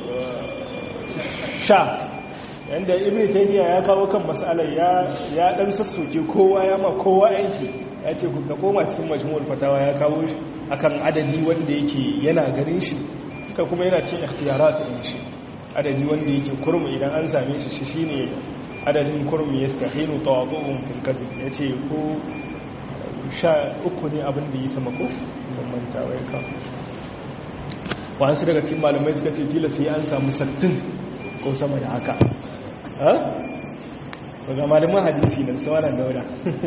sha yadda ibn taymiya ya kawo kan matsalar ya ya dan sassoke kowa ya ma kowa aiki ya ce ku koma cikin majmu'ul fatawa ya kawo akan adadi wanda yake yana garin shi ka kuma yana cikin ikhtiyarat din shi adadi wanda yake kurmu idan an same shi shi shine adadin kurmu yastahilu tawadu'un fil kazib yace ko sha uku ne abin da yi sama ko ban manta wai ka wasu daga cikin malamai suka ce tilas sai an samu sattin ko sama da haka daga malaman hadisi da su wannan daura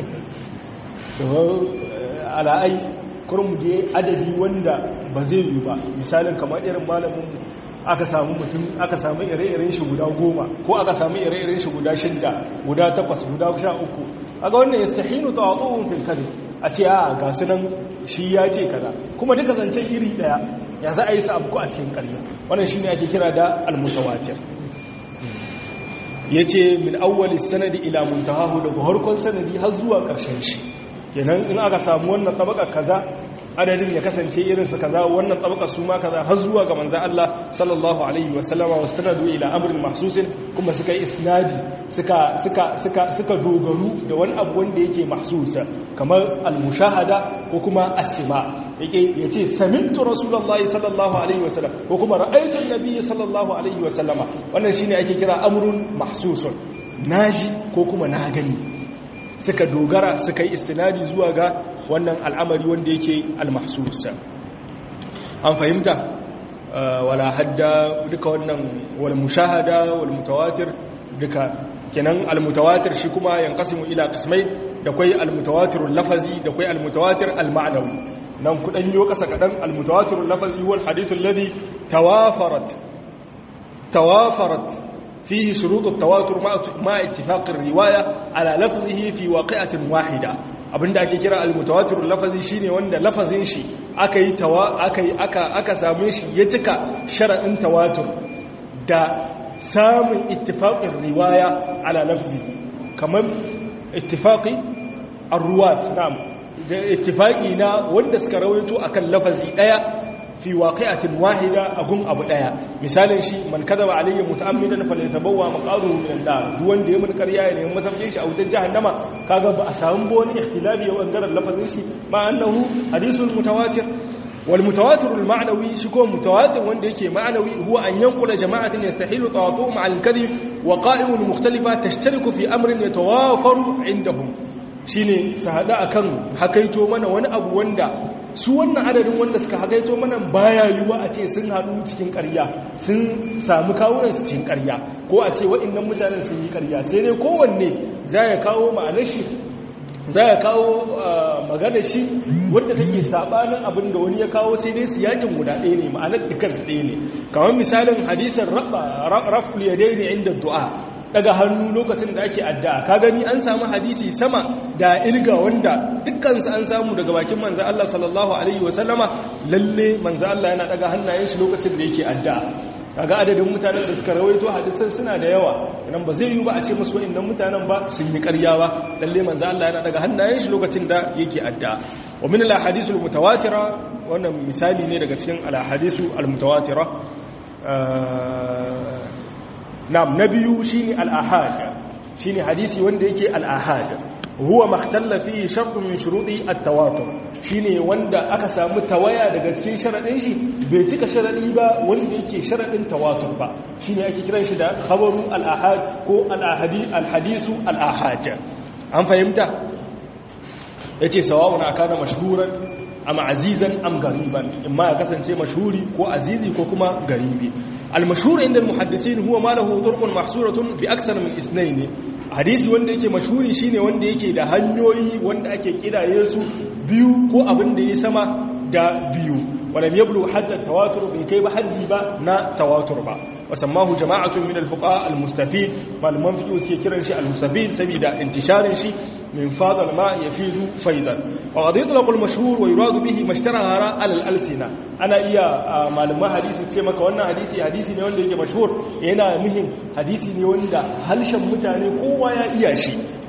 ala'ai kurum da adadi wanda ba zai yi ba misalin kamar irin malamin aka samu mutum aka samu ire-iren shi guda goma ko aka samu ire-iren shi guda shidda guda takwas guda sha uku aga wannan ya stahinu ta waɗo'un filkari a ce a ga su nan shi ya ce kaza kuma duka zancen iri ɗaya ya za a yi sa abu a cikin ƙarya wannan shi ne ake kira da almutawatir ya ce min awwali sanadi ila muntahahu daga harkon sanadi har zuwa ƙarshen shi kenan in aka samu wannan tabaka kaza adadin ya kasance irinsu kaza wannan tabaka su ma kaza har zuwa ga manzan Allah sallallahu alaihi wasallama wasu sanadu ila amrin mahsusin kuma suka yi isnadi suka suka suka suka dogaru da wani abu wanda yake mahsusa kamar al-mushahada ko kuma as-sima yake yace samintu rasulullahi sallallahu alaihi wasallam ko kuma ra'aytu an-nabiy sallallahu alaihi wasallama wannan shine ake kira amrun mahsusun naji ko kuma na gani suka dogara suka yi istinadi zuwa ga wannan al'amari wanda yake al-mahsusa an fahimta wala hadda duka wannan wal mushahada wal mutawatir duka kenan al-mutawatir shi kuma yanqasimu ila qismai da kai al-mutawatirul lafazi da kai al-mutawatir al-ma'nawi nan kudan yo kasa kadan al-mutawatirul lafazi wal hadithul ladhi tawafarat tawafarat فيه شروط التواتر مع اتفاق الرواية على لفظه في واقعة واحدة abinda ake kira al-mutawatir lafazi shine wanda lafazin shi aka yi tawa aka yi aka aka same shi ya cika sharadin tawatur da samun ittifaqin riwaya ala lafzi kamar ittifaqi ar-ruwat na'am da ittifaqi na wanda suka rawaito akan lafazi daya fi waqi'atin wahida agun abu daya misalin shi man kadaba alayya muta'ammidan falyatabawwa maqaduhu min an-nar duk wanda ya mun ƙarya ya nemi masaukin shi a wutar jahannama kaga ba a samu ba wani ihtilafi ya bangaren lafazin shi ma annahu hadithul mutawatir wal mutawatir al ma'nawi shi ko mutawatir wanda yake ma'nawi huwa an yanqula jama'atan yastahilu tawatu ma'a al-kadhib wa qa'imun mukhtalifa tashtariku fi amrin yatawafaru indahum shine su hada akan hakaito mana wani abu wanda su wannan adadin wanda suka hagaito mana baya yiwuwa a ce sun haɗu cikin ƙarya sun samu kawunansu cikin ƙarya ko a ce waɗannan mutanen sun yi ƙarya sai dai kowanne za ya kawo ma'anar shi za ya kawo magana shi wadda take sabanin abin da wani ya kawo sai dai siyakin guda ɗaya ne ma'anar dukansu ɗaya ne kamar misalin hadisin raf'ul yadaini inda du'a daga hannu lokacin da ake addu'a ka gani an samu hadisi sama da ilga wanda dukkansu an samu daga bakin manzo Allah sallallahu alaihi wasallama lalle manzo Allah yana daga hannayen shi lokacin da yake addu'a kaga adadin mutanen da suka rawaito hadisan suna da yawa idan ba zai yi ba a ce musu wa'annan mutanen ba sun yi ƙarya ba lalle manzo Allah yana daga hannayen shi lokacin da yake addu'a wa min al ahadithul mutawatira wannan misali ne daga cikin al ahadithu al mutawatira na'am na biyu shine al-ahad shine hadisi wanda yake al-ahad huwa makhtalla fihi shartun min shuruti at-tawatur shine wanda aka samu tawaya daga cikin sharadin shi bai cika sharadi ba wanda yake sharadin tawatur ba shine ake kiran shi da khabaru al-ahad ko al-ahadi al-hadisu al-ahad an fahimta yace sawa'un akana mashhuran am azizan am gariban imma ya kasance mashhuri ko azizi ko kuma garibi al-mashhur inda al-muhaddisin huwa ma lahu turqun mahsuratun bi aksar min isnayn hadisi wanda yake mashhuri shine wanda yake da hanyoyi wanda ake kidaye su biyu ko abin da ya sama da biyu ولم يبلغ حد التواتر بكي بحدي با نا تواتر با وسماه جماعة من الفقهاء المستفيد معلومان في يوسي كيران شيء المستفيد سبيدا انتشار شيء من فاض الماء يفيد فيضا وقد يطلق المشهور ويراد به ما اشتهر على الألسنة أنا إيا معلومان حديث ce maka wannan hadisi hadisi ne wanda yake mashhur yana muhim hadisi ne wanda halshen mutane kowa ya iya shi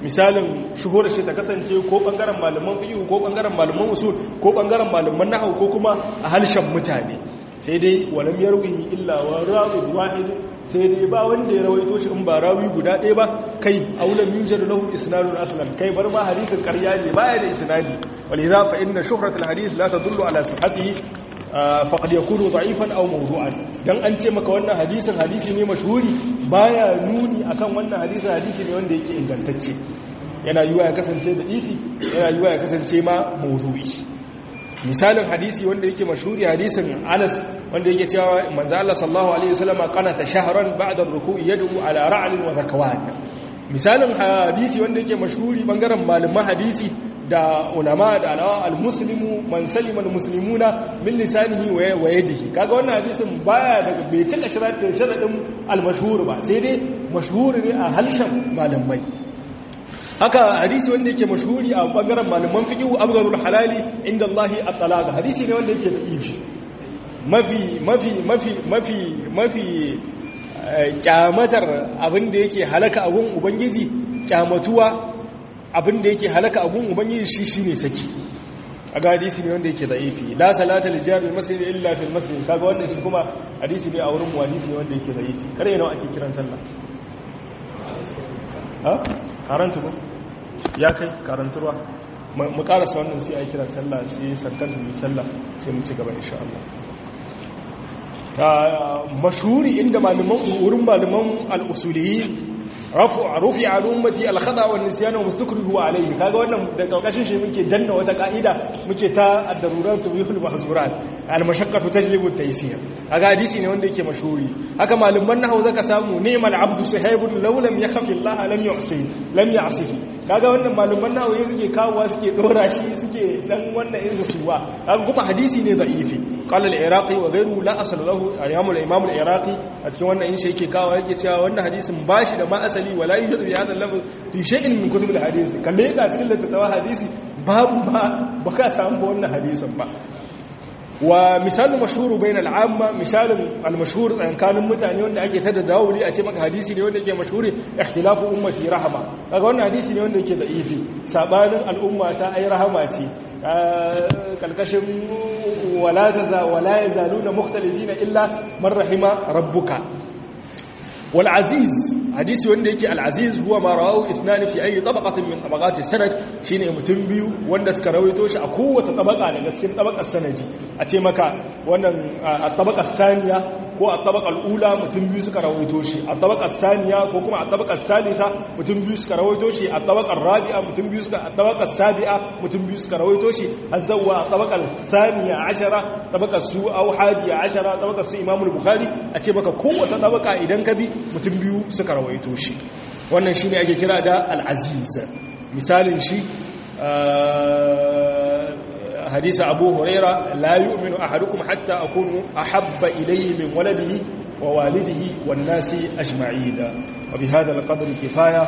misalin shuhura shi ta kasance ko bangaren malaman fiqh ko bangaren malaman usul ko bangaren malaman nahwu ko kuma a halshen mutane sai dai walam yarwi illa wa rawi wahid sai dai ba wanda ya rawaito shi in ba rawi guda ɗaya ba kai aulam yujad lahu isnadun aslan kai bar ma hadisin ƙarya ne baya da isnadi waliza fa inna shuhrat alhadith la tadullu ala sihhatihi faqad yakunu da'ifan aw mawdu'an dan an ce maka wannan hadisin hadisi ne mashhuri baya nuni akan wannan hadisin hadisi ne wanda yake ingantacce yana yiwa ya kasance da ifi yana yiwa ya kasance ma mawdu'i misalin hadisi wanda yake mashhuri hadisin Anas wanda yake cewa manzo Allah sallallahu alaihi wasallam qanata shahran ba'da ar-ruku'i yad'u ala ra'l wa zakwan misalin hadisi wanda yake mashhuri bangaren malaman hadisi da ulama da alawa al-muslimu man salima al-muslimuna min lisanihi wa yadihi kaga wannan hadisin baya daga bai cika sharadin sharadin al-mashhur ba sai dai mashhur ne a halshen malamai haka hadisi wanda yake mashhuri a bangaren malaman fiqh abgarul halali inda Allah at-talaq hadisi ne wanda yake da ifi mafi mafi mafi mafi mafi kyamatar abin da yake halaka abun ubangiji kyamatuwa abin da yake halaka abun ubangiji shi shine saki a ga hadisi ne wanda yake da'ifi la salata li jami'il masjid illa fil masjid kaga wannan shi kuma hadisi ne a wurin mu hadisi ne wanda yake da'ifi kare nawa ake kiran sallah ha karanta ba ya kai karantarwa mu karasa wannan sai a yi kiran sallah sai sarkar da sallah sai mu ci gaba insha Allah mashhuri inda malaman wurin malaman al-usuliyyin rufi a ummati al-khata wa nisyan wa mustakrihu alayhi kaga wannan da kaukashin shi muke danna wata ka'ida muke ta ad-darurat tubihul mahzurat al-mashaqqatu tajlibu at-taysir kaga hadisi ne wanda yake mashhuri haka malaman nahwu zaka samu ni'mal abdu sahibun law lam yakhafi Allah lam yu'si lam ya'sihi kaga wannan malaman nahwu ne suke kawowa suke dora shi suke dan wannan irin suwa kaga kuma hadisi ne da'ifi qala al-iraqi wa ghayruhu la asl lahu al-imam al-iraqi a cikin wannan in shi yake kawo yake cewa wannan hadisin bashi da ma asali wala yujadu bi hadha al-lafz fi shay'in min kutub al-hadith kalle ga cikin littattafan hadisi babu ba baka samu wannan hadisin ba wa misalin mashhuru bain al-amma misalin al-mashhur tsakanin mutane wanda ake tada dawuli a ce maka hadisi ne wanda yake mashhuri ikhtilafu ummati rahama kaga wannan hadisi ne wanda yake da'ifi sabanin al'umma ta ai rahama ce kalkashin wala taza wala yazaluna mukhtalifina illa man rahima rabbuka wal aziz hadisi wanda yake al aziz huwa ma rawahu ithnan fi ayi tabaqatin min tabaqati sanad shine mutum biyu wanda suka rawaito shi a kowace tabaka daga cikin tabakar sanadi a ce maka wannan a tabakar saniya ko a tabakar ula mutum biyu suka rawaito shi a tabakar saniya ko kuma a tabakar salisa mutum biyu suka rawaito shi a tabakar rabi'a mutum biyu suka a tabakar sabi'a mutum biyu suka rawaito shi har zawwa a tabakar saniya ashara tabakar su au hadiya ashara tabakar su imamul bukhari a ce maka kowace tabaka idan ka bi mutum biyu suka rawaito shi wannan shine ake kira da al-aziz misalin shi حديث أبو هريرة لا يؤمن أحدكم حتى أكون أحب إليه من ولده ووالده والناس أجمعين وبهذا القدر كفاية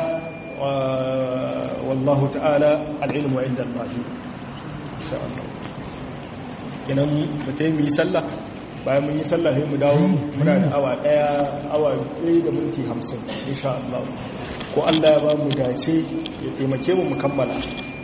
والله تعالى العلم عند الله إن شاء الله kenan mutum yi sallah bayan mun yi sallah sai mu dawo muna da awa daya awa ɗaya da minti hamsin insha Allah ko Allah ya ba mu dace ya taimake mu mu kammala